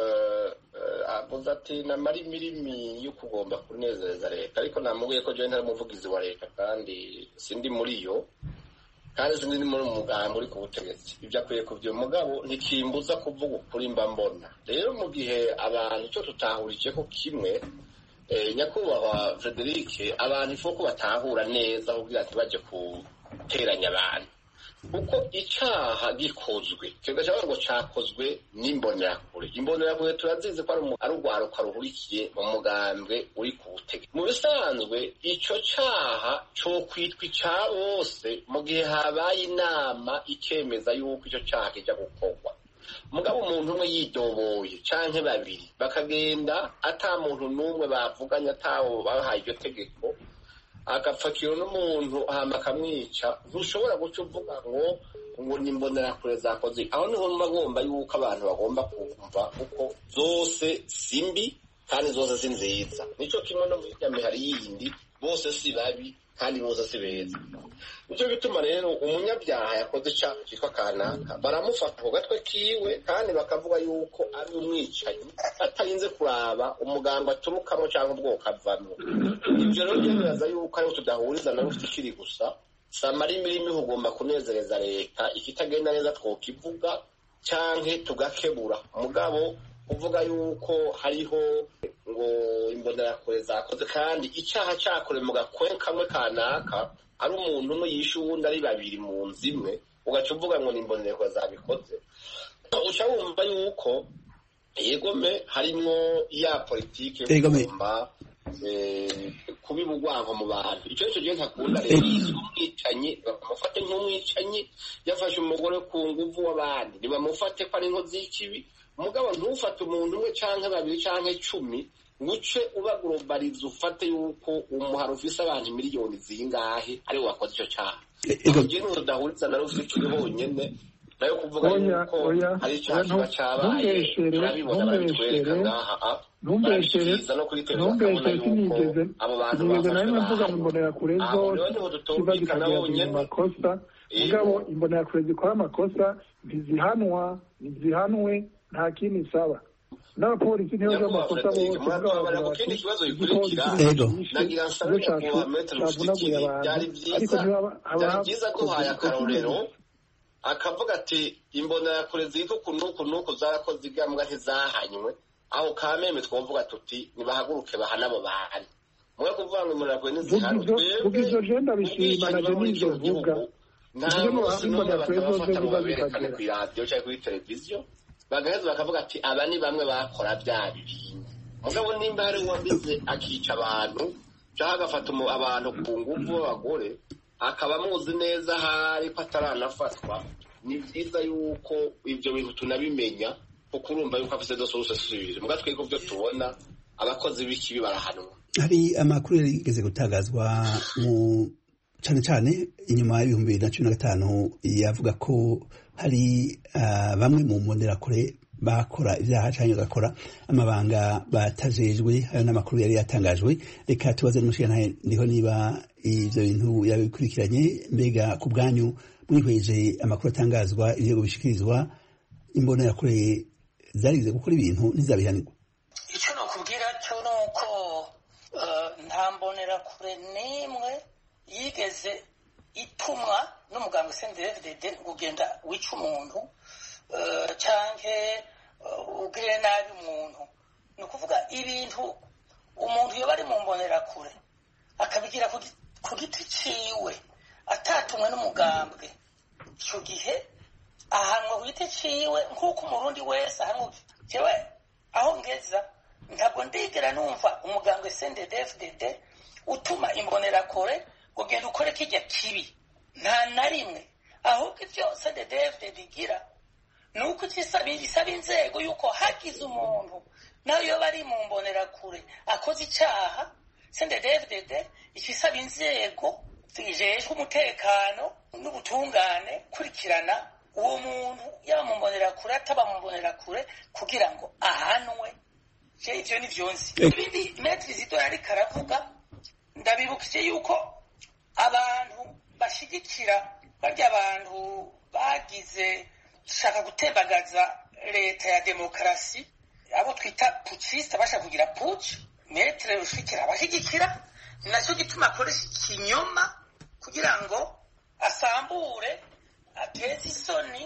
avuze ati namara imirimi yo kugomba kunezereza leta ariko namubwiye ko jewe ntari umuvugizi wa leta kandi sindi muri yo kandi sindi muri umugambi uri ku butegetsi ibyo akwiye kubyo mugabo ntikimbuza kuvuga ukuri mba mbona rero mu gihe abantu icyo tutahurije ko kimwe nyakubahwa frederic abantu ifo ko batahura neza kugira ati bajye guteranya abantu kuko icyaha gikozwe kigasaba ngo cyakozwe n'imbonerakure imbonerakure turazizi ko ari urwaruka ruhurikiye mu mugambwe uri ku butegetsi mu bisanzwe icyo cyaha cyo kwitwa icya bose mu gihe habaye inama ikemeza yuko icyo cyaha kijya gukorwa mugabo umuntu umwe yidoboye canke babiri bakagenda ata muntu n'umwe bavuganye atawo bahaye iryo tegeko agapfakiro n'umuntu hama akamwica ntushobora guca uvuga ngo ngo ni imbonerakure zakoze aho niho mba ngomba yuko abantu bagomba kumva kuko zose si mbi kandi zose si nziza nico kimwe no muri nyamihari yindi bose si babi kandi bose si beza nicyo gituma rero umunyabyaha yakoze icyaha cyitwa kanaka baramufata ku gatwe kiwe kandi bakavuga yuko ari umwicanyi atarinze kuraba umuganga aturukamo cyangwa ubwoko avamo ibyo rero byemeza yuko ariho tudahuriza nawe ufite ikiri gusa samara imirimo ugomba kunezereza leta ikitagenda neza twokivuga cyangwa tugakebura mugabo kuvuga yuko hariho ngo imbonerakure zakoze kandi icyaha cyakorewe mu gakwe kamwe kanaka ari umuntu umwe yishe uwundi ari babiri mu nzu imwe ugaca uvuga ngo ni imbonerakure zabikoze uca wumva yuko yegome harimwo ya politiki yo kugomba kubiba urwango mu bantu icyo nicyo gihe ntakunda rero umwicanyi bamufate nk'umwicanyi yafashe umugore ku nguvu w'abandi ntibamufate ko ari inkozi y'ikibi umugabo ntufate umuntu umwe canke babiri canke cumi nguce ubagurobariza ufate yuko umuhari ufise abantu miliyoni zingahe ari wakoze ico caha igihe n'uwo udahuriza nawe ufite ukiri honyene nayo kuvuga yuko hari icaha kiba cabaye turabibona barabitwereka ngaha barabikiriza no kuri televiziyo bakabona yuko abo bantu bafashwe aho rero niho dutumvikana bonyene makosa mugabo imbonerakure zikora amakosa ntizihanwa ntizihanwe nta kindi isaba n'abapolisi niyo z'amakosa bose murabara ku kindi kibazo gikurikira nagira nsabe nyakubahwa metero mushikiri byari byiza byari byiza duhaye akarorero akavuga ati imbonerakure zitwa ukuntu uku n'uku zarakoze igambwa ntizahanywe aho kameme twavuga tuti nibahaguruke bahana abo bantu mwe kuvuga ngo imbonerakure ntizihanwe vuga izo jenda bishima na denise vuga nta munsi n'umwe batabafata ngo baberekane ku iradiyo cyangwa kuri televiziyo bagaheza bakavuga ati aba ni bamwe bakora bya bintu mugabo nimba hari uwabize akica abantu cyangwa agafata abantu ku ngufu b'abagore akaba amuzi neza ahari ko ataranafatwa ni byiza yuko ibyo bintu tunabimenya kuko urumva yuko afite dose usasubije muga twebwe byo tubona abakozi b'ikibi barahanwa hari amakuru yigeze gutangazwa mu cyane cyane inyuma y'ibihumbi bibiri na cumi na gatanu yavuga ko hari bamwe mu mbonerakure bakora ibyaha cyangwa bagakora amabanga batajejwe ayo n'amakuru yari yatangajwe reka tubaze n'umushinga ndiho niba ibyo bintu yabikurikiranye mbega ku bwanyu mwihweje amakuru atangazwa ibyo bishyikirizwa imbonerakure zarize gukora ibintu ntizabihanirwa icyo nakubwira cyo ni uko nta mbonerakure n'imwe yigeze itumwa n'umuganga usendedede ugenda wica umuntu cyangwa ugire nabi umuntu ni ukuvuga ibintu umuntu iyo bari mu mbonerakure akabigira ku giti ciwe atatumwe n'umugambwe icyo gihe ahanwa ku giti ciwe nk'uko umurundi wese ahanwa jewe aho ngeza ntabwo ndigera numva umugambwe sendedefdede utuma imbonerakure ugenda ukore kijya kibi nta na rimwe ahubwo ibyo sendedefdede igira ni uko isaba inzego y'uko hagize umuntu nawe iyo bari mu mbonerakure akoze icyaha sendedefdede icyo isaba inzego zijejwe umutekano n'ubutungane kurikirana uwo muntu yaba mu mbonerakure ataba mu mbonerakure kugira ngo ahanwe je ivyo nivyo nzi ibindi metri zido yariko aravuga ndabibukije yuko abantu bashigikira barya abantu bagize shaka gutembagaza leta ya demokarasi abo twita puciste bashaka kugira puci metre rushikira abashigikira ni nacyo gituma akoresha ikinyoma kugira ngo asambure ateze isoni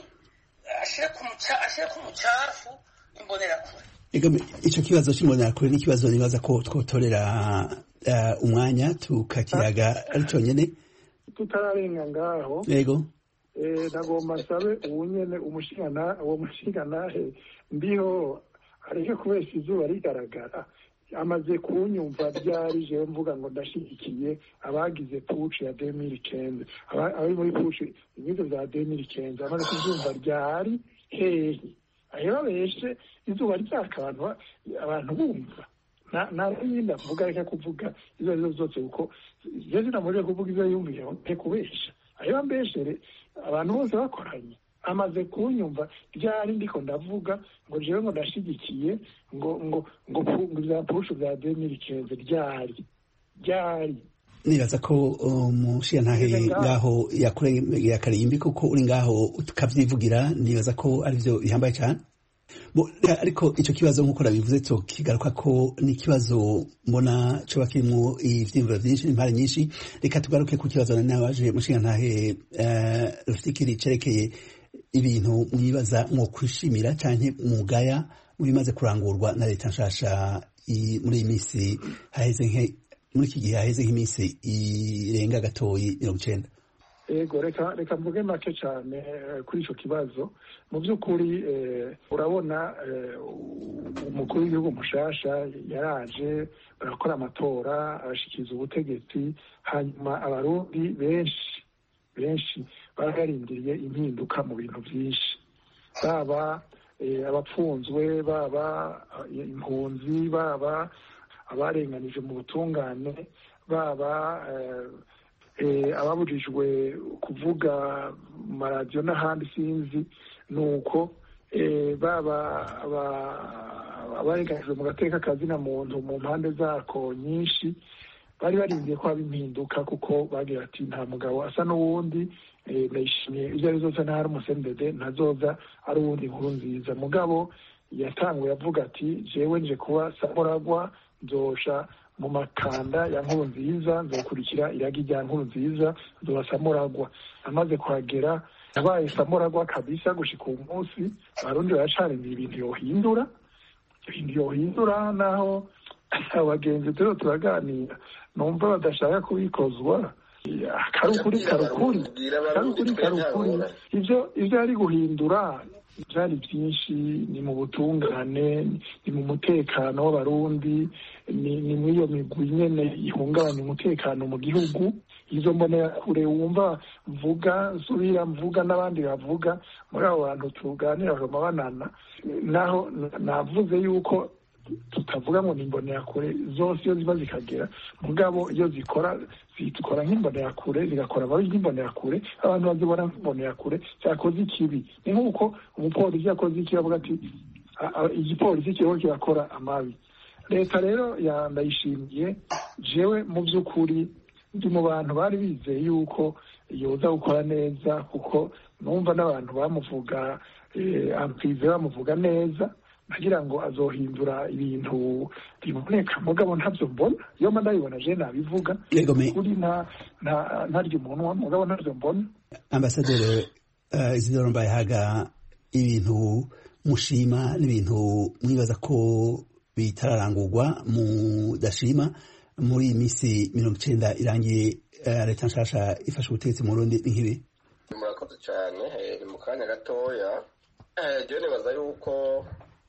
ashire ku mucafu imbonerakure icyo kibazo cy'imbonerakure ni ikibazo nibaza ko twotorera umwanya tukakiyaga ari cyonyine tutararenga ngaho yego nagomba nsabe ubu nyene uwo mushinganahe ndiho areke kubesha izuba rigaragara amaze kunyumva ryari jewe mvuga ngo ndashigikiye abagize puci ya demiri kenze abari muri puci ibizo vya demiri kenze amaze kuvyumva ryari hehe aho babeshe izuba ryaka abantu abantu bumva nayindi avuga reka kuvuga izo arizo zose kuko je sinamurire kuvuga izo yumviye nte kubesha ayo bambeshere abantu bose bakoranye amaze kunyumva ryari ndiko ndavuga ngo jewe ngo ndashigikiye ngo ngo ngo vya pushu vya demiri kenze ryari ryari nibaza ko umushiyantahe ngaho yakureye akarimbi kuko uri ngaho ukavyivugira nibaza ko arivyo bihambaye cane ariko icyo kibazo nk'uko nabivuze cyo kigaruka ko ni ikibazo mbona coba kirimwo ivyiyumviro vyinshi n'impare nyinshi reka tugaruke ku kibazo nabaje mushingantahe rufikiri cerekeye ibintu mwibaza mwo kwishimira canke mugaya mubimaze kurangurwa na leta nshasha muri iyi minsi haheze muri iki gihe haheze nk'iminsi irenga gatoyi mirongo icenda ego reka reka mvuge make cyane kuri icyo kibazo mu by'ukuri urabona umukuru w'igihugu mushasha yaraje barakora amatora arashikiriza ubutegetsi hanyuma abarundi benshi benshi bararindiriye impinduka mu bintu byinshi baba abapfunzwe baba impunzi baba abarenganije mu butungane baba ababujijwe kuvuga mu maradiyo n'ahandi sinzi ni uko baba abarenganijwe mu gateka kazina muntu mu mpande zako nyinshi bari barindiye ko haba impinduka kuko bagira ati nta mugabo asa n'uwundi ndayishimiye ibyo ari zose ntahari umusembede ntazoza ari uwundi nkuru nziza mugabo yatanguye avuga ati jewe nje kuba samuragwa nzosha mu makanda ya nkuru nziza nzokurikira iragi rya nkuru nziza nzoba samuragwa amaze kuhagera yabaye samuragwa kabisa gushika uwu munsi abarundi baracarindiye ibintu yohindura ibintu yohindura naho abagenzi turiho turaganira numva badashaka kubikozwa karukuri karukuri karukuri karukuri ibyo ibyo ari guhindura byari byinshi ni mu butungane ni mu mutekano w'abarundi ni muri iyo migwi nyene ihungabanya umutekano mu gihugu izo mbonerakure wumva mvuga nsubira mvuga n'abandi bavuga muri abo bantu tuganira bakama banana naho navuze yuko tutavuga ngo ni imbonerakure zose iyo ziba zikagera mugabo iyo zikora zikora nk'imbonerakure zigakora amabi nk'imbonerakure abantu bazibona nk'imbonerakure cyakoze ikibi ni nk'uko umupolisi yakoze ikibi avuga ati igipolisi kiriho kirakora amabi leta rero ndayishimiye jewe mu by'ukuri ndi mu bantu bari bizeye yuko yoza gukora neza kuko numva n'abantu bamuvuga ampize bamuvuga neza nagira ngo azohindura ibintu biboneka mugabo ntabyo mbona iyo mba ndabibona je nabivuga kuri ntarya umunwa mugabo ntabyo mbona ambasaderi isidoro mbayehaga ibintu mushima n'ibintu mwibaza ko bitararangurwa mudashima muri iyi minsi mirongo icenda irangiye leta nshasha ifashe ubutegetsi mu rundi ni nk'ibi murakoze cyane ni mu kanya gatoya jewe nibaza yuko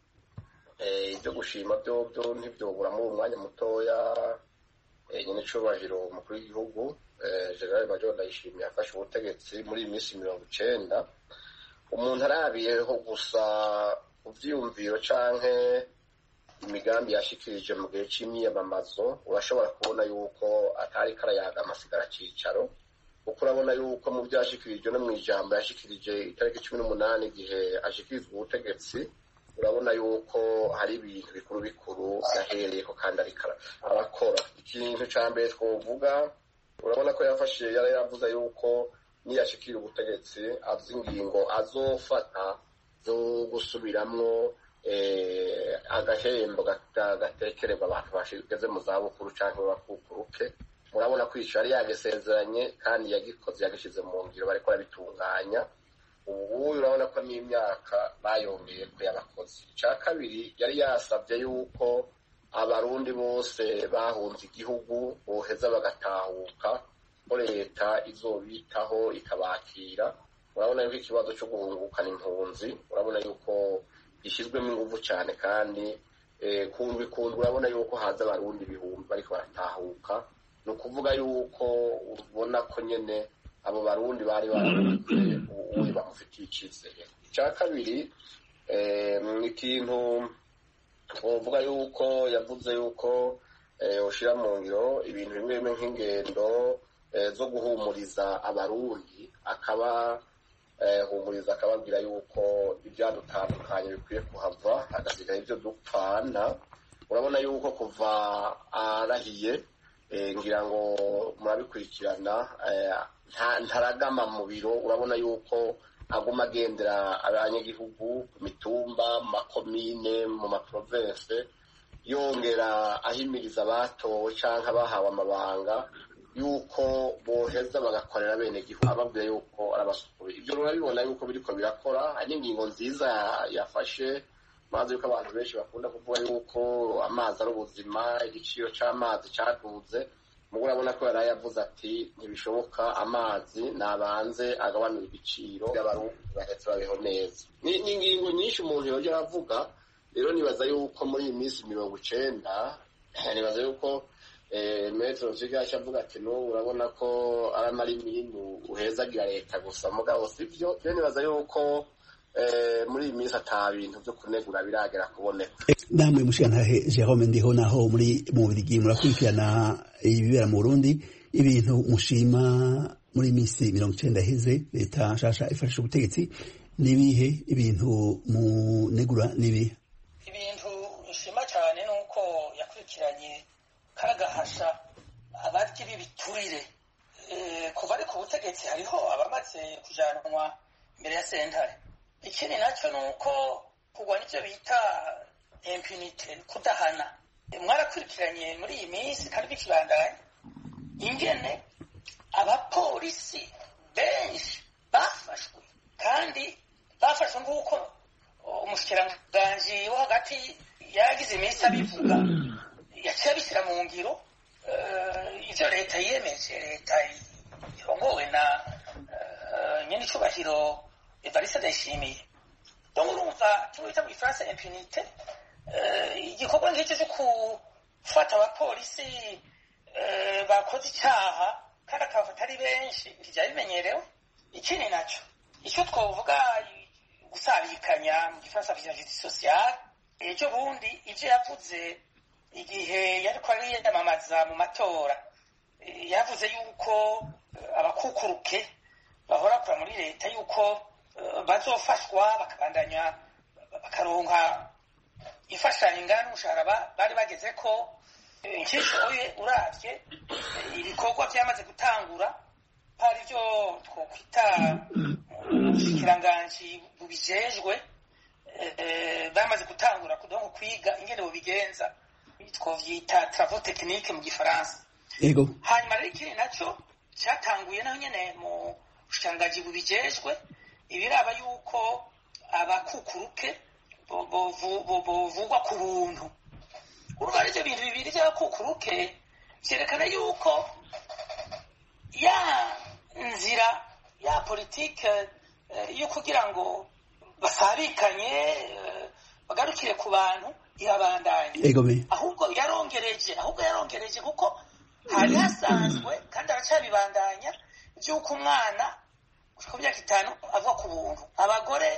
ibyo gushima byo byo ntibyobura muri uwo mwanya mutoya nyine icubahiro umukuru w'igihugu general major ndayishimiye afashe ubutegetsi muri iyi minsi mirongo icenda umuntu arabiyeho gusa ku vyiyumviro canke imigambi yashikirije mu gihe c'imyiyamamazo urashobora kubona yuko atari karayaga amasigara cicaro kuko urabona yuko mu vyo yashikirije no mw'ijambo yashikirije itariki cumi n'umunani igihe ashikirizwa ubutegetsi urabona yuko hari ibintu bikuru bikuru yahereyeko kandi ariko arakora ikintu ca mbere twovuga urabona ko yafashe yari yavuze yuko niyashikira ubutegetsi avuze ingingo azofata zo gusubiramwo agahembo gatekererwa abantu bageze mu zabukuru cyangwa bakukuruke murabona ko ico yari yagisezeranye kandi yagikoze yagishyize mu ngiro bariko barabitunganya ubu urabona ko n'imyaka bayongeye ko yabakoze icya kabiri yari yasabye yuko abarundi bose bahunze igihugu boheza bagatahuka ko leta izobitaho ikabakira urabona yuko ikibazo cyo guhungukana impunzi urabona yuko gishyizwemo ingufu cyane kandi kundwa ikundwa urabona yuko haza abarundi ibihumbi bariko baratahuka ni ukuvuga yuko ubona ko nyine abo barundi bari barahunze ubundi bamufitiye icyizere icya kabiri ni ikintu twavuga yuko yavuze yuko ushyira mu ngiro ibintu bimwe bimwe nk'ingendo zo guhumuriza abarundi akaba humuriza akababwira yuko ibyadutandukanye bikwiye kuhava hagasigaye ibyo dupfana urabona yuko kuva arahiye ngira ngo murabikurikirana ntaragama mu biro urabona yuko aguma agendera abanyagihugu ku mitumba mu makomine mu maprovense yongera ahimiriza abatowe cyangwa abahawe amabanga yuko boheza bagakorera bene gihugu ababwira yuko arabasukuye ibyo urabibona yuko biriko birakora hari n'ingingo nziza yafashe mazi yuko abantu benshi bakunda kuvuga yuko amazi ari ubuzima igiciro c'amazi caduze mugo urabona ko yari yavuze ati ntibishoboka amazi nabanze agabanura igiciro y'abarundi bahetse babeho neza ni ingingo nyinshi umuntu yoja aravuga rero nibaza yuko muri iyi minsi mirongo icenda nibaza yuko metero zigaca avuga ati n'ubu urabona ko ari amarimirimu uhezagira leta gusa mugabo sivyo rero nibaza yuko muri iyi minsi ata bintu vyo kunegura biragera kuboneka namwe mushigantahe jerome ndiho naho muri mu bubirigi murakurikirana ibibera mu burundi ibintu mushima muri iyi minsi mirongo icenda iheze leta nshasha ifashisha ubutegetsi nibihe ibintu munegura nibihe ibintu nshima cyane ni uko yakurikiranye kagahasha abaryi b'ibiturire kuva ari ku butegetsi hariho abamaze kujanwa imbere ya sentare ikindi nacyo ni uko kugwa n'ibyo bita impunite kudahana mwarakurikiranye muri iyi minsi kandi bikibandanya ingene abapolisi benshi bafashwe kandi bafashwe nk'uko umushikiranganji wo hagati yagize iminsi abivuga yaciye abishyira mu ngiro ivyo leta yiyemeje leta irongowe na nyene icubahiro evariste ndayishimiye donc urumva kimwe bita mu gifaransa impunite igikorwa nk'icyo cyo gufata abapolisi bakoze icyaha kandi akabafata ari benshi ntibyari bimenyerewe ikindi nacyo icyo twavuga gusabikanya mu gifaransa vya justice sociale ejo bundi ivyo yavuze igihe yariko ariyamamaza mu matora yavuze yuko abakukuruke bahora kura muri leta yuko bazofashwa bakabandanya bakaronka imfashanyo ingana n'umushahara bari bageze ko nkishoye uravye ibikorwa vyamaze gutangura hari ivyo twokwita ubushikiranganji bubijejwe bamaze gutangura kudonko kwiga ingene bubigenza twovyita travaux technique mu gifaransa yego hanyuma rero ikindi naco catanguye naho nyene mu bushikiranganji bubijejwe ibiraba yuko abakukuruke bovugwa ku buntu urumva ari ivyo bintu bibiri vy'abakukuruke vyerekana yuko ya nzira ya politike yo kugira ngo basabikanye bagarukire ku bantu irabandanya ahubwo yarongereje ahubwo yarongereje kuko hari hasanzwe kandi aracabibandanya vy'uko umwana ku myaka itanu avuga ku buntu abagore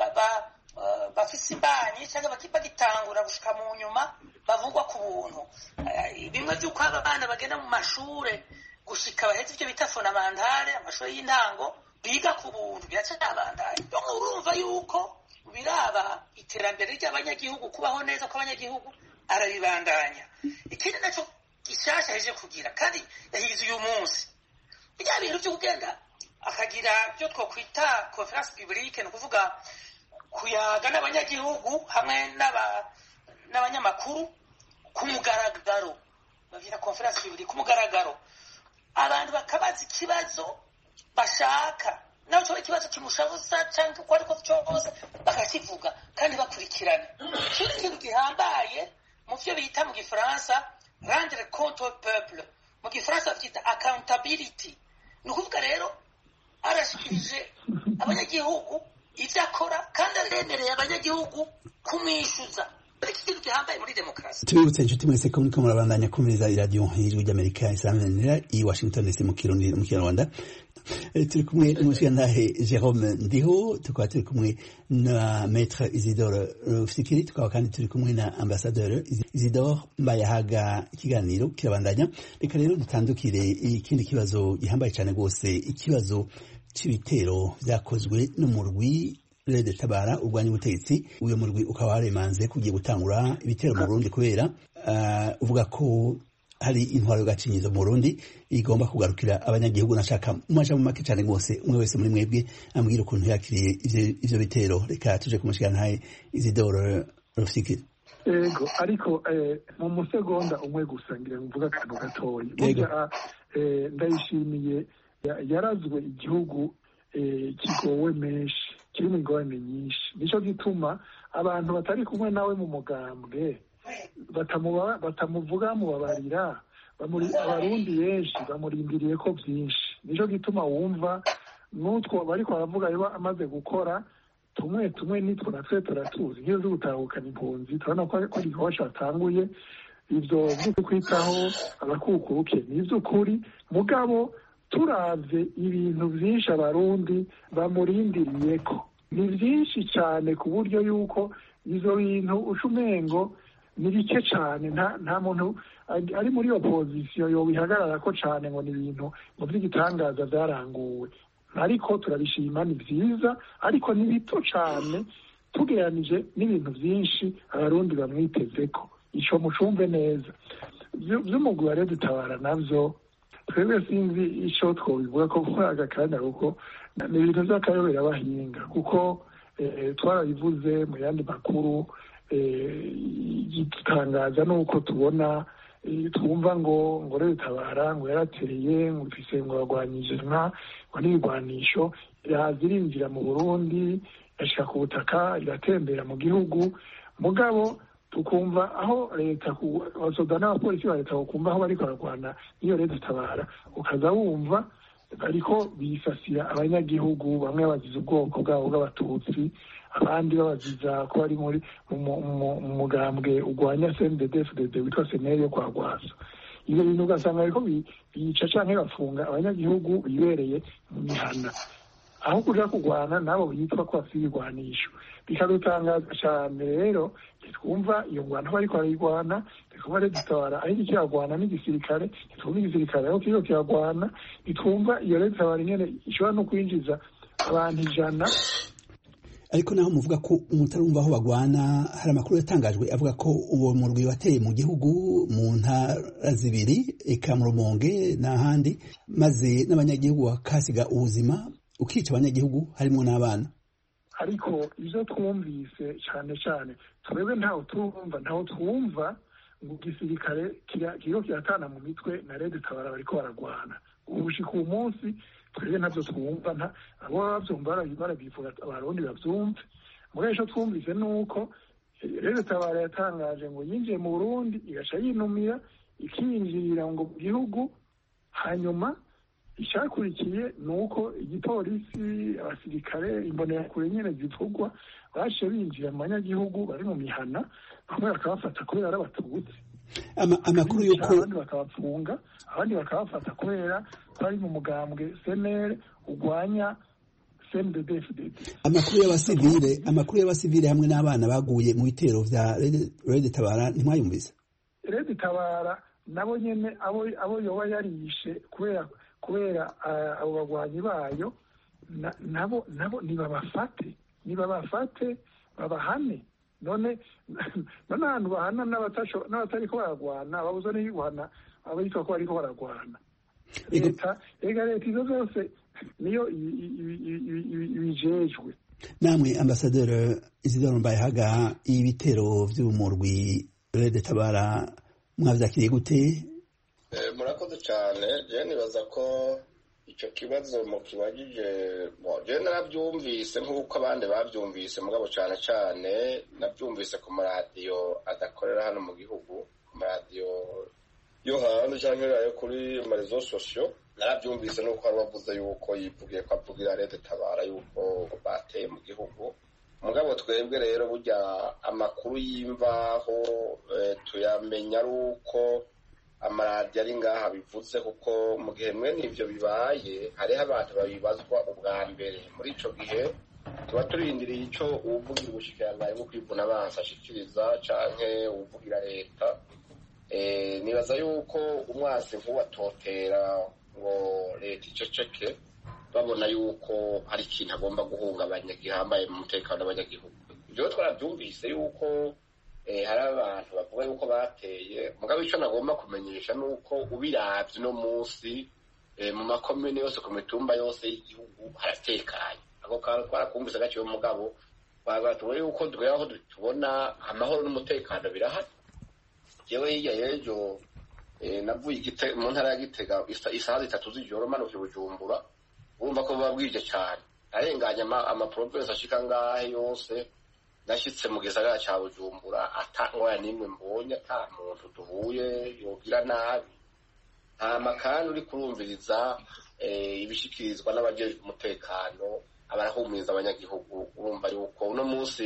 bafise imbanyi cyangwa bagitangura gushika mu nyuma bavugwa ku buntu bimwe vy'uko abana bagenda mu mashure gushika baheze ivyo bita fonamantare amashuri y'intango biga ku buntu biracabandanya urumva yuko biraba iterambere ry'abanyagihugu kubaho neza kw'abanyagihugu arabibandanya ikindi nacyo gishasha yaje kugira kandi yahize uyu munsi bya bintu byo kugenda akagira byo twokwita conference publique ni ukuvuga kuyaga n'abanyagihugu hamwe n'abanyamakuru ku mugaragaro bagira conference publique ku mugaragaro abantu bakabaza ikibazo bashaka nawe cyoba ikibazo kimushabuza cyangwa uko ariko cyose bakakivuga kandi bakurikirana ikindi kintu gihambaye mu byo bita mu gifaransa rendre compte au peuple mu gifaransa babyita accountability ni ukuvuga rero arashikirije abanyagihugu ibyo akora kandi aremereye abanyagihugu kumwishyuza iki kintu gihambaye muri demokarasi tubibutse inshuti mwese ko muriko murabandanya kumviriza iradiyo y'ijwi ry'amerika isaranira i washington dc mu kirundi mu kinyarwanda turi kumwe n'umushigantahe jerome ndiho tukaba turi kumwe na maître isidore rufikiri tukaba kandi turi kumwe na ambasadeur isidore mbayahaga ikiganiro kirabandanya reka rero dutandukire ikindi kibazo gihambaye cyane rwose ikibazo c'ibitero vyakozwe n'umurwi rede tabara urwanya ubutegetsi uyo murwi ukaba waremanze kugiye gutangura ibitero mu Burundi kubera uh, uvuga ko hari intwaro y'agacinyizo mu Burundi igomba kugarukira abanyagihugu nashaka umaja mu make cyane rwose umwe wese muri mwebwe ambwira ukuntu yakiriye ivyo bitero reka tuje kumushikana ntaye Isidore Rufiki ego ariko mu musegonda umwe gusa ngira mvuga akantu gatoya burya ndayishimiye yarazwe igihugu kigowe menshi kirimo ingorane nyinshi nicyo gituma abantu batari kumwe nawe mu mugambwe batamuvuga mubabarira abarundi benshi bamurindiriye ko byinshi nicyo gituma wumva n'utwo bari baravuga biba amaze gukora tumwe tumwe nitwo natwe turatuzi nk'iyo zo gutahukana impunzi turabona ko ari igikorwa cyatanguye ibyo byo kwitaho abakukuruke ni iby'ukuri mugabo turavye ibintu vyinshi abarundi bamurindiriye ko ni vyinshi cyane ku buryo yuko ivyo bintu uca umengo ni bike cyane nta muntu ari muri opozisiyo yobihagarara ko cyane ngo ni ibintu mu vy'igitangaza vyaranguwe ariko turabishima ni vyiza ariko ni bito cyane tugereranije n'ibintu vyinshi abarundi bamwitezeko ico mucumve neza vy'umugwi wa dutabara navyo twebwe sinzi icyo twobivuga ko muri aka kanya kuko ni ibintu by'akayobera bahinga kuko twarabivuze mu yandi makuru igitangaza ni uko tubona twumva ngo ngo tabara ngo yaratereye ngo ifise ngo yarwanyije nka ngo n'ibigwanisho iraza irinjira mu burundi yashika ku butaka iratembera mu gihugu mugabo tukumva aho leta abasoda n'abapolisi ba leta bakumva aho bariko bararwana n'iyo leta itabara ukaza wumva bariko bisasira abanyagihugu bamwe bazize ubwoko bwabo bw'abatutsi abandi babaziza ko bari muri mu mugambwe urwanya cndfdd witwa seneri yo kwa rwasa ivyo bintu ugasanga bariko bica canke bafunga abanyagihugu bibereye mu mihana aho kuja kurwana nabo bitwa ko bafite ibigwanisho bikadutangaza cyane rero twumva iyo ngwano bariko barayigwana twumva rero dutabara aho iki kiragwana n'igisirikare ntitwumva igisirikare aho kiriko kiragwana ntitwumva iyo rero dutabara ingene ishobora no kwinjiza abantu ijana ariko naho muvuga ko umutarumva aho bagwana hari amakuru yatangajwe avuga ko uwo murwi wateye mu gihugu mu ntara zibiri eka mu rumonge n'ahandi maze n'abanyagihugu bakasiga ubuzima ukica abanyagihugu harimo n'abana ariko ibyo twumvise cyane cyane twebwe ntawe turumva ntawe twumva ngo igisirikare kiriho kiratana mu mitwe na rede tabara bariko baragwana ubushika uwo munsi twebwe ntabyo twumva abo babyumva barabivuga abarundi babyumve muri ejo twumvise ni uko rede tabara yatangaje ngo yinjiye mu burundi igaca yinumira ikinjirira ngo mu gihugu hanyuma icyakurikiye ni uko igipolisi abasirikare imbonerakure nyine zivugwa baciye binjira mu banyagihugu bari mu mihana bamwe bakabafata kubera ari abatutsi amakuru y'uko abandi bakabapfunga abandi bakabafata kubera bari mu mugambwe senere urwanya cndfdd amakuru y'abasivile amakuru y'abasivile hamwe n'abana baguye mu bitero vya rede tabara ntimwayumvise rede tabara nabo nyene abo yoba yarishe kubera kubera abo bagwanyi bayo nabo nabo nibabafate nibabafate babahane none none ahantu bahana n'abatariko baragwana babuza n'iyo guhana abitwa ko bariko baragwana leta ega leta izo zose niyo ibijejwe namwe ambasaderi isidoro mbayehaga ibitero vy'umurwi rede tabara mwavyakiriye gute murakoze cyane je nibaza ko icyo kibazo mukibagije je narabyumvise nk'uko abandi babyumvise mugabo cyane cyane nabyumvise ku maradiyo adakorera hano mu gihugu ku maradiyo yo hanze cyangwa ayo kuri marezo sosiyo narabyumvise nuko hari wavuze yuko yivugiye ko avugira leta tabara yuko bateye mu gihugu mugabo twebwe rero burya amakuru y'imvaho tuyamenya ari uko amaradiyo ari ngaha bivuze kuko mu gihe mwene ibyo bibaye hariho abantu babibazwa ubwa mbere muri icyo gihe tuba turindiriye icyo uwuvugira ubushikiranganji bwo kwivuna abansi ashikiriza canke uwuvugira leta nibaza yuko umwasi nk'uwatotera ngo leta iceceke babona yuko hari ikintu agomba guhungabanya gihambaye mu mutekano w'abanyagihugu ibyo twarabyumvise yuko hari abantu bavuga yuko bateye mugabo icyo nagomba kumenyesha ni uko ubiravye uno munsi mu makomine yose ku mitumba yose y'igihugu haratekanye ako kantu twarakumvise gaciwe mugabo tubona yuko tugera aho tubona amahoro n'umutekano birahari jewe hirya y'ejo navuye mu ntara ya gitega isaha zitatu z'ijoro manuka bujumbura urumva ko buba bwije cyane arenganya amaprovensi ashika ngahe yose nashyitse mu gisagara cya bujumbura ata ngwaya n'imwe mbonye ata muntu duhuye yogira nabi ntama kandi uri kurumviriza ibishikirizwa n'abajejwe umutekano abarahumuriza abanyagihugu urumva yuko uno munsi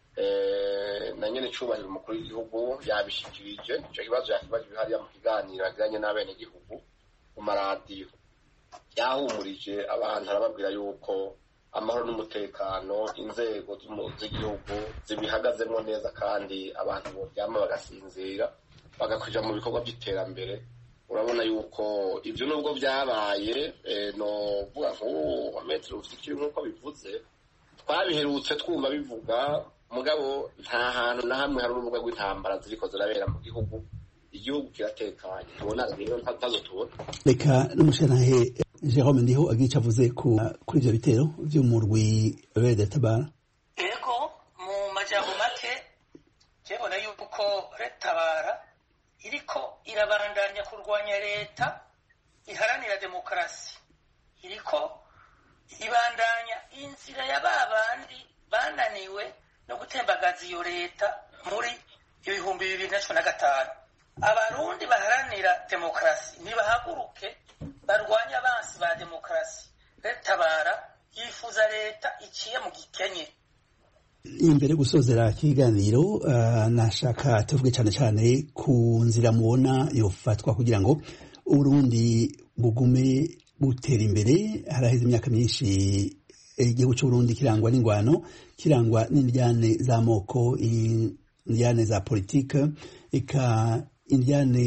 na nyene cubahiro umukuru w'igihugu yabishikirije ico kibazo yakibajije hariya mu kiganiro yagiranye n'abenegihugu ku maradiyo yahumurije abantu arababwira yuko amahoro n'umutekano inzego z'igihugu zibihagazemo neza kandi abantu boryama bagasinzira bagakuja mu bikorwa by'iterambere urabona yuko ibyo nubwo byabaye novuga nk'ubu metero ufikiri nk'uko bivuze twabiherutse twumva bivuga mugabo nta hantu na hamwe hari urubuga rw'intambara ziriko zirabera mu gihugu igihugu kiratekanye tubona rero ntazo tubona reka n'umushenahe jerome ndiho agica avuze kuri ivyo bitero vy'umurwi rede tabara ego mu majambo make jebona yuko retabara iriko irabandanya kurwanya leta iharanira demokarasi iriko ibandanya inzira ya babandi bananiwe no gutembagaza iyo leta muri ibihumbi bibiri na cumi na gatanu abarundi baharanira demokarasi nibahaguruke barwanya abansi ba demokarasi retabara yifuza leta iciye mu gikenye imbere gusozera ikiganiro uh, nashaka tuvuge cyane cyane ku nzira mubona yofatwa kugira ngo uburundi bugume butera imbere haraheze imyaka myinshi igihugu cy'uburundi kirangwa n'ingwano kirangwa n'indyane z'amoko indyane za politike eka indyane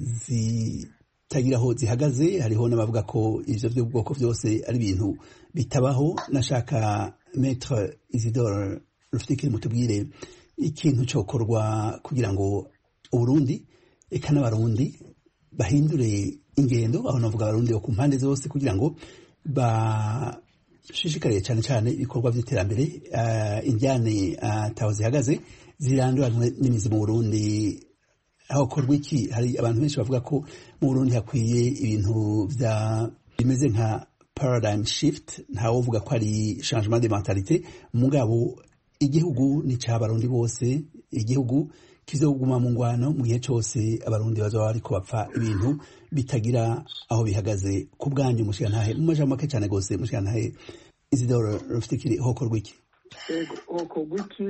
zitagira aho zihagaze hariho n'abavuga ko ivyo by'ubwoko byose ari ibintu bitabaho nashaka metre isidore rufite mutubwire ikintu cyokorwa kugira ngo uburundi eka n'abarundi bahindure ingendo aho navuga abarundi bo ku mpande zose kugira ngo bashishikariye cyane cyane ibikorwa by'iterambere injyane taho zihagaze ziranduranwe n'imizi mu burundi hakorwa iki hari abantu benshi bavuga ko mu burundi hakwiye ibintu bya bimeze nka paradigm shift ntawovuga ko ari changement de mentalite mugabo igihugu ni cy'abarundi bose igihugu kizoguma mu ngwano mu gihe cyose abarundi bazaba bariko bapfa ibintu bitagira aho bihagaze ku bwanyu mushigantahe mu majambo make cyane gose mushigantahe isidoro rufitikiri hokorwa iki hokorwa iki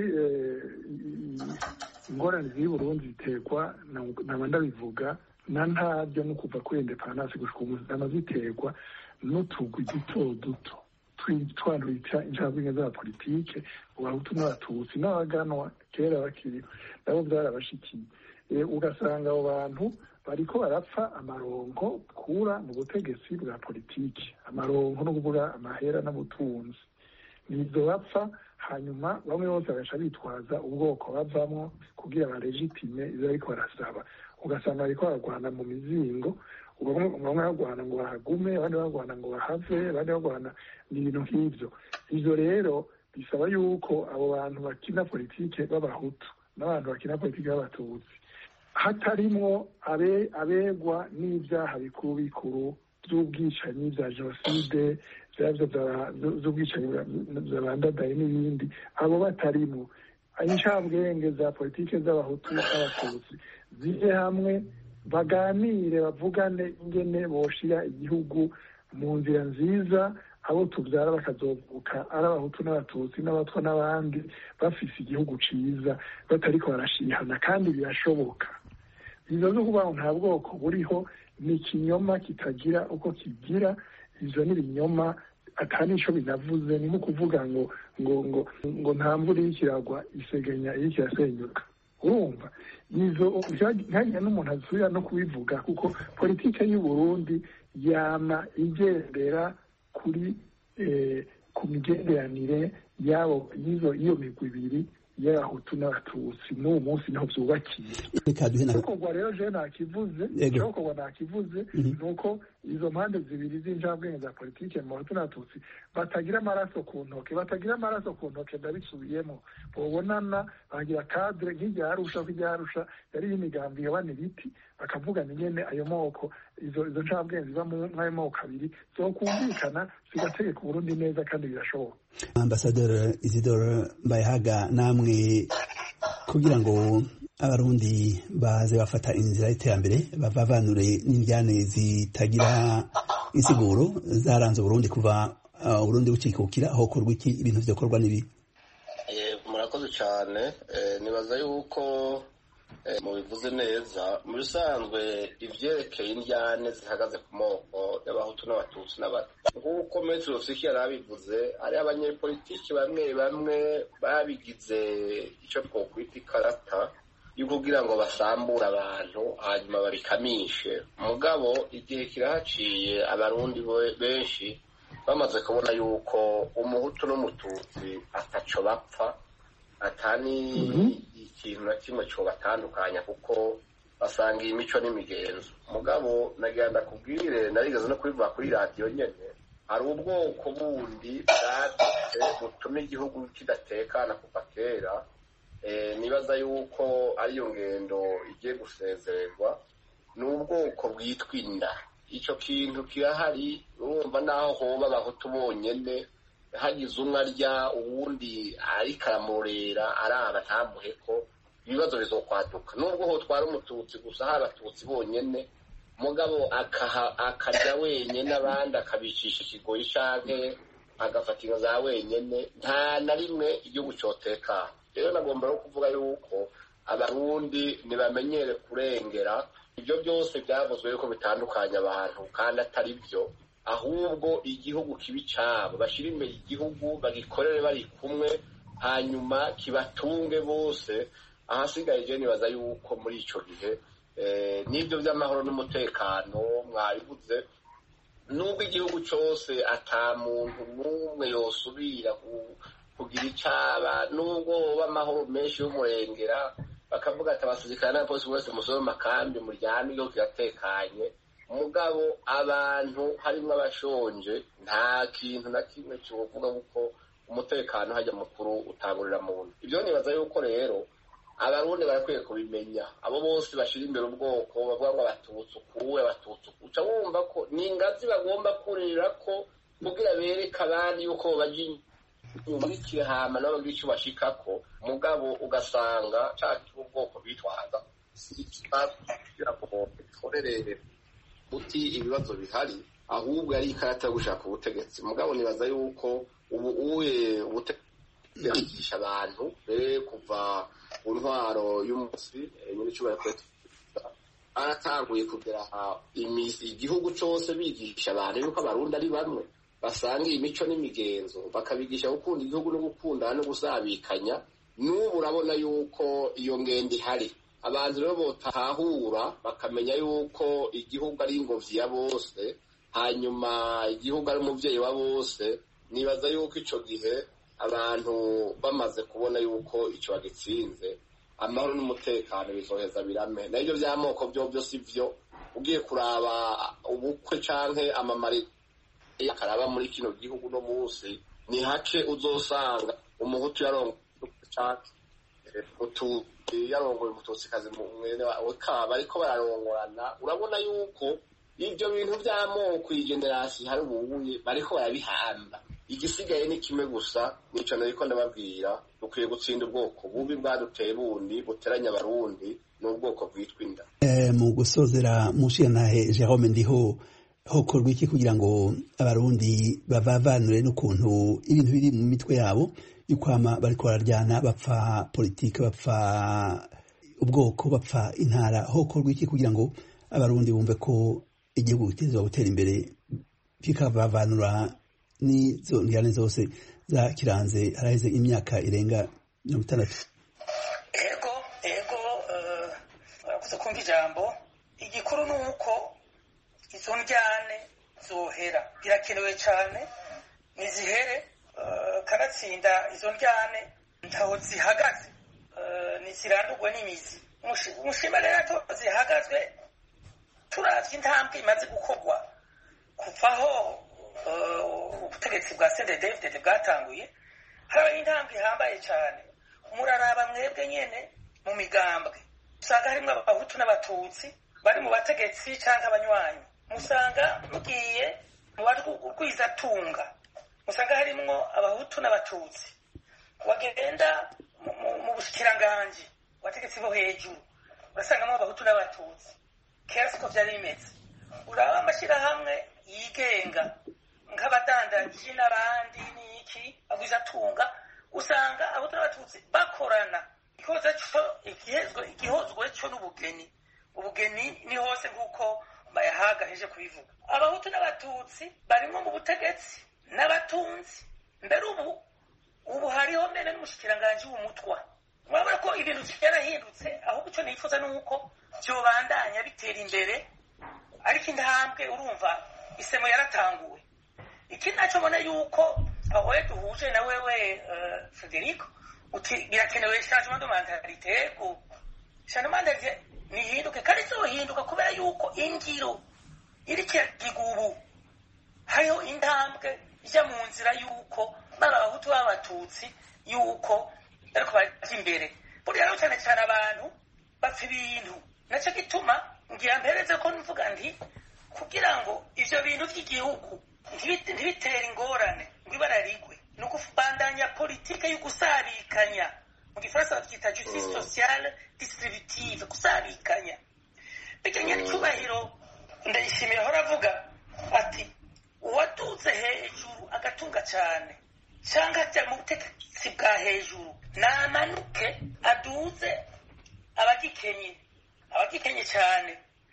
ingorane z'i burundi ziterwa naba ndabivuga na ntabyo no kuva kuri indepandansi gushika ubu zama ziterwa n'utugwi duto duto twanduita incabwenge za politike abahutu n'abatutsi n'abaganwa kera bakiri nabo byarabashikiye ugasanga abo bantu bariko barapfa amaronko kura mu butegetsi bwa politiki amaronko no kuvuga amahera n'ubutunzi nizo bapfa hanyuma bamwe bose bagaca bitwaza ubwoko bavamwo kugira baregitime ivyo bariko barasaba ugasanga bariko baragwana mu mizingo bamwe barwana ngo bahagume abandi barwana ngo bahave abandi barwana ni ibintu nk'ivyo ivyo rero bisaba yuko abo bantu bakina politike b'abahutu n'abantu bakina politike b'abatutsi hatarimwo abegwa n'ibyaha bikuru bikuru by'ubwicanyi bya jenoside z'ubwicanyi zabandadaye n'ibindi abo batarimo incabwenge za politike z'abahutu n'abatutsi zije hamwe baganire bavugane ingene boshira igihugu mu nzira nziza abo tubyara bakazovuka ari abahutu n'abatutsi n'abatwa n'abandi bafise igihugu ciza batariko barashihana kandi birashoboka izo zo kuvuga ngo nta bwoko buriho ni ikinyoma kitagira uko kigira ivyo ni ibinyoma atari ico binavuze ni nko kuvuga ngo ngo ngo ngo nta mvura iriko iragwa isegenya iriko irasenyuka urumva izo ntagira n'umuntu asubira no kubivuga kuko politike y'u Burundi yama igendera kuri ku migenderanire yabo y'iyo migwi ibiri y'abahutu n'abatutsi n'uwo munsi niho vyubakiye icokorwa rero jewe nakivuze icokorwa nakivuze ni uko izo mpande zibiri z'injabwenge za politike mu bahutu n'abatutsi batagira amaraso ku ntoke batagira amaraso ku ntoke ndabisubiyemo bobonana bagira kadre nk'irya arusha ko irya arusha yari y'imigambi yabana ibiti bakavugana ingene ayo moko izo izo ncabwenge ziva mw'ayo moko abiri zokumvikana zigategeka uburundi neza kandi birashoboka ambasaderi isidore mbayahaga namwe kugira ngo abarundi baze bafata inzira y'iterambere bavanure n'indyane zitagira insiguro zaranze uburundi kuva uburundi bucikukira aho korwa iki ibintu vyokorwa n'ibi murakoze cyane nibaza yuko mubivuze neza mu bisanzwe ivyerekeye indyane zihagaze ku moko y'abahutu n'abatutsi n'abato nk'uko metero fiki yari abivuze hariho abanyepolitiki bamwe bamwe babigize ico twokwita ikarata yo kugira ngo basambure abantu hanyuma babikamishe mugabo igihe kirahaciye abarundi benshi bamaze kubona yuko umuhutu n'umututsi ataco bapfa atani ikintu na kimwe cobatandukanya kuko basanga iyi mico n'imigenzo mugabo nagira ndakubwire narigeze no kubivuga kuri radiyo nyene hari ubwoko bundi bwadutse butuma igihugu kidatekana kuva kera nibaza yuko ariyo ngendo igiye gusezererwa ni ubwoko bwitwa inda ico kintu kirahari urumva naho hoba abahutu bonyene hagize umwe arya uwundi ariko aramurera araba ntamuhe ko ibibazo bizokwaduka nubwo ho twara umututsi gusa hari abatutsi bonyene mugabo akarya wenyene abandi akabicisha ikigoyi canke agafata inka za wenyene nta na rimwe igihugu cotekana rero nagomba no kuvuga yuko abarundi ntibamenyere kurengera ibyo byose byavuzwe yuko bitandukanya abantu kandi atari byo ahubwo igihugu kibi cyabo bashyira imbere igihugu bagikorere bari kumwe hanyuma kibatunge bose ahasigaye je nibaza yuko muri ico gihe n'ibyo by'amahoro n'umutekano mwabivuze nubwo igihugu cyose ata muntu n'umwe yosubira kugira icaba nubwo hoba amahoro menshi y'umurengera bakavuga ati abasirikare n'abapolisi bose musobe makambi muryame igihugu kiratekanye mugabo abantu harimo abashonje nta kintu na kimwe kivuga kuko umutekano hajya mukuru utangurira muntu ibyo nibaza yuko rero abarundi barakwiye kubimenya abo bose bashyira imbere ubwoko bavuga ngo abatutsi ukuwe abatutsi uca wumva ko ni ingazi bagomba kurira ko kugira bereke abandi yuko bajya inyuma y'ikihama nabo bagira icyo bashikako mugabo ugasanga cya ubwoko bitwaza kugira ngo bikorere uti ibibazo bihari ahubwo ari ikarata yo gushaka ubutegetsi mugabo nibaza yuko ubu uye ubutegetsi abantu mbere kuva ku ntwaro y'umunsi nyine icubahiro perezida baratanguye kugera igihugu cyose bigisha abantu yuko abarundi ari bamwe basanga imico n'imigenzo bakabigisha gukunda igihugu no gukundana no gusabikanya n'ubu urabona yuko iyo ngendo ihari abantu rero botahura bakamenya yuko igihugu ari ingobyi ya bose hanyuma igihugu ari umubyeyi wa bose nibaza yuko icyo gihe abantu bamaze kubona yuko icyo bagitsinze amahoro n'umutekano bizoheza birame nabyo by'amoko byo byo si byo ugiye kuraba ubukwe canke amamari akaraba muri kino gihugu no munsi ni hake uzosanga umuhutu yarongoye ututsi yarongoye umututsikazi mwene we kaba ariko bararongorana urabona yuko ibyo bintu by'amoko iyi generasi hari ububuye bariko barabihamba igisigaye ni kimwe gusa nico nariko ndababwira dukwiye gutsinda ubwoko bubi bwaduteye bundi buteranya abarundi n'ubwoko bwitwa inda mu gusozera mushiyantahe jerome ndiho hokorwa iki kugira ngo abarundi bavavanure n'ukuntu ibintu biri mu mitwe yabo y'ukwama bariko bararyana bapfa politike bapfa ubwoko bapfa intara hokorwa iki kugira ngo abarundi bumve ko igihugu gitezwa gutera imbere kikavavanura n'izo ngirane zose zakiranze haraheze imyaka irenga mirongo itandatu ego ego urakoze kumva ijambo igikuru ni uko izo njyane zohera birakenewe cyane nizihere kanatsinda izo njyane ntaho zihagaze ntizirandurwe n'imizi umushima rero zihagazwe turavye intambwe imaze gukorwa kuvaho ubutegetsi bwa sendedevdede bwatanguye harabaho intambwe ihambaye cyane muraraba mwebwe nyene mu migambwe usanga harimwo abahutu n'abatutsi bari mu bategetsi canke abanywanyi musanga mugiye mu barwizatunga musanga harimwo abahutu n'abatutsi wagenda mu bushikiranganji abategetsi bo hejuru urasangamo abahutu n'abatutsi kera siko vyari bimeze uraba amashirahamwe yigenga nk'abadandaji n'abandi n'iki bagwizatunga usanga abahutu n'abatutsi bakorana ikihoza co igihozwe co n'ubugeni ubugeni ni hose nk'uko bayahaga heje kubivuga abahutu n'abatutsi barimwo mu butegetsi n'abatunzi mbere ubu ubu hariho mbere n'umushikiranganji w'umutwa murabona ko ibintu vyarahindutse ahubwo ico nifuza ni uko vyobandanya bitera imbere ariko intambwe urumva isemo yaratanguwe ikindi naco mbona yuko aho duhuje na wewe uh, federico uti birakenewe changement de mentalite ego changement de nihinduke kandi izohinduka kubera yuko ingiro iriko iragiga ubu hariho intambwe ija mu nzira yuko baba abahutu b'abatutsi yuko ariko baja imbere buriya rero cyane cyane abantu bapfa ibintu naco gituma ngira mpereze ko mvuga nti kugira ngo ivyo bintu vy'igihugu ntibitere ingorane ngo ibara rigwe ni ukubandanya politike yo gusabikanya mu gifaransa bavyita justice sociale distributive gusabikanya bijanye n'icyubahiro ndayishimiye ahora avuga ati uwaduze hejuru agatunga cyane cyangwa ajya mu butegetsi bwa hejuru namanuke aduze abagikenye abagikenye cyane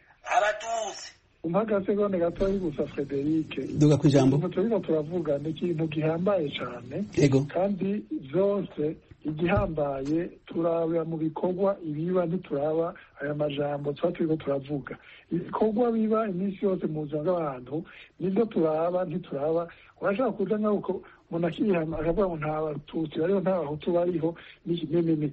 abaduze umpaga segonde gatoya gusa Frederic duga ku ijambo turiko turavuga ni ikintu gihambaye cyane yego kandi byose igihambaye turabira mu bikorwa ibiba ntituraba aya majambo tuba turiko turavuga ibikorwa biba iminsi yose mu buzima bw'abantu nibyo turaba ntituraba urashaka kuja nk'uko umuntu akihama akavuga ngo nta batutsi bariho nta bahutu bariho n'iki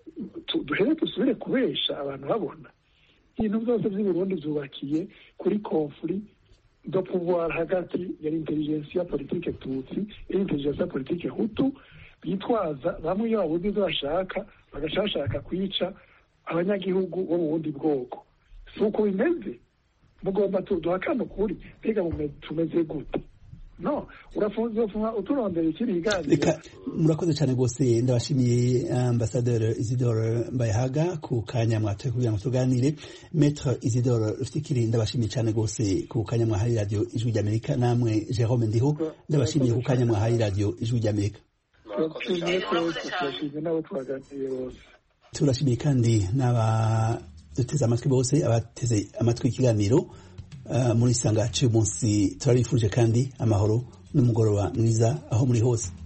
duhere dusubire kubesha abantu babona ibintu byose by'uburundi byubakiye kuri konfuri do pouvoir hagati ya intelligence ya politike tutsi ya intelligence ya politike hutu bitwaza bamwe iyo babuze ibyo bashaka bagaca bashaka kwica abanyagihugu bo mu bundi bwoko si uko bimeze mugomba duhakana ukuri mbega tumeze gute no urafunze uturondera ikiri higaniro reka murakoze cyane rwose ndabashimiye ambasaderi isidore mbayahaga ku kanya mwatoye kugira ngo tuganire metre isidore rufikiri ndabashimiye cyane rwose ku kanya mwahaye radiyo ijwi ry'amerika namwe jerome ndiho ndabashimiye ku kanya mwahaye radiyo ijwi ry'amerika turashimiye kandi n'abaduteze amatwi bose abateze amatwi ikiganiro muri sanga cy'uyu munsi turabifuje kandi amahoro n'umugoroba mwiza aho muri hose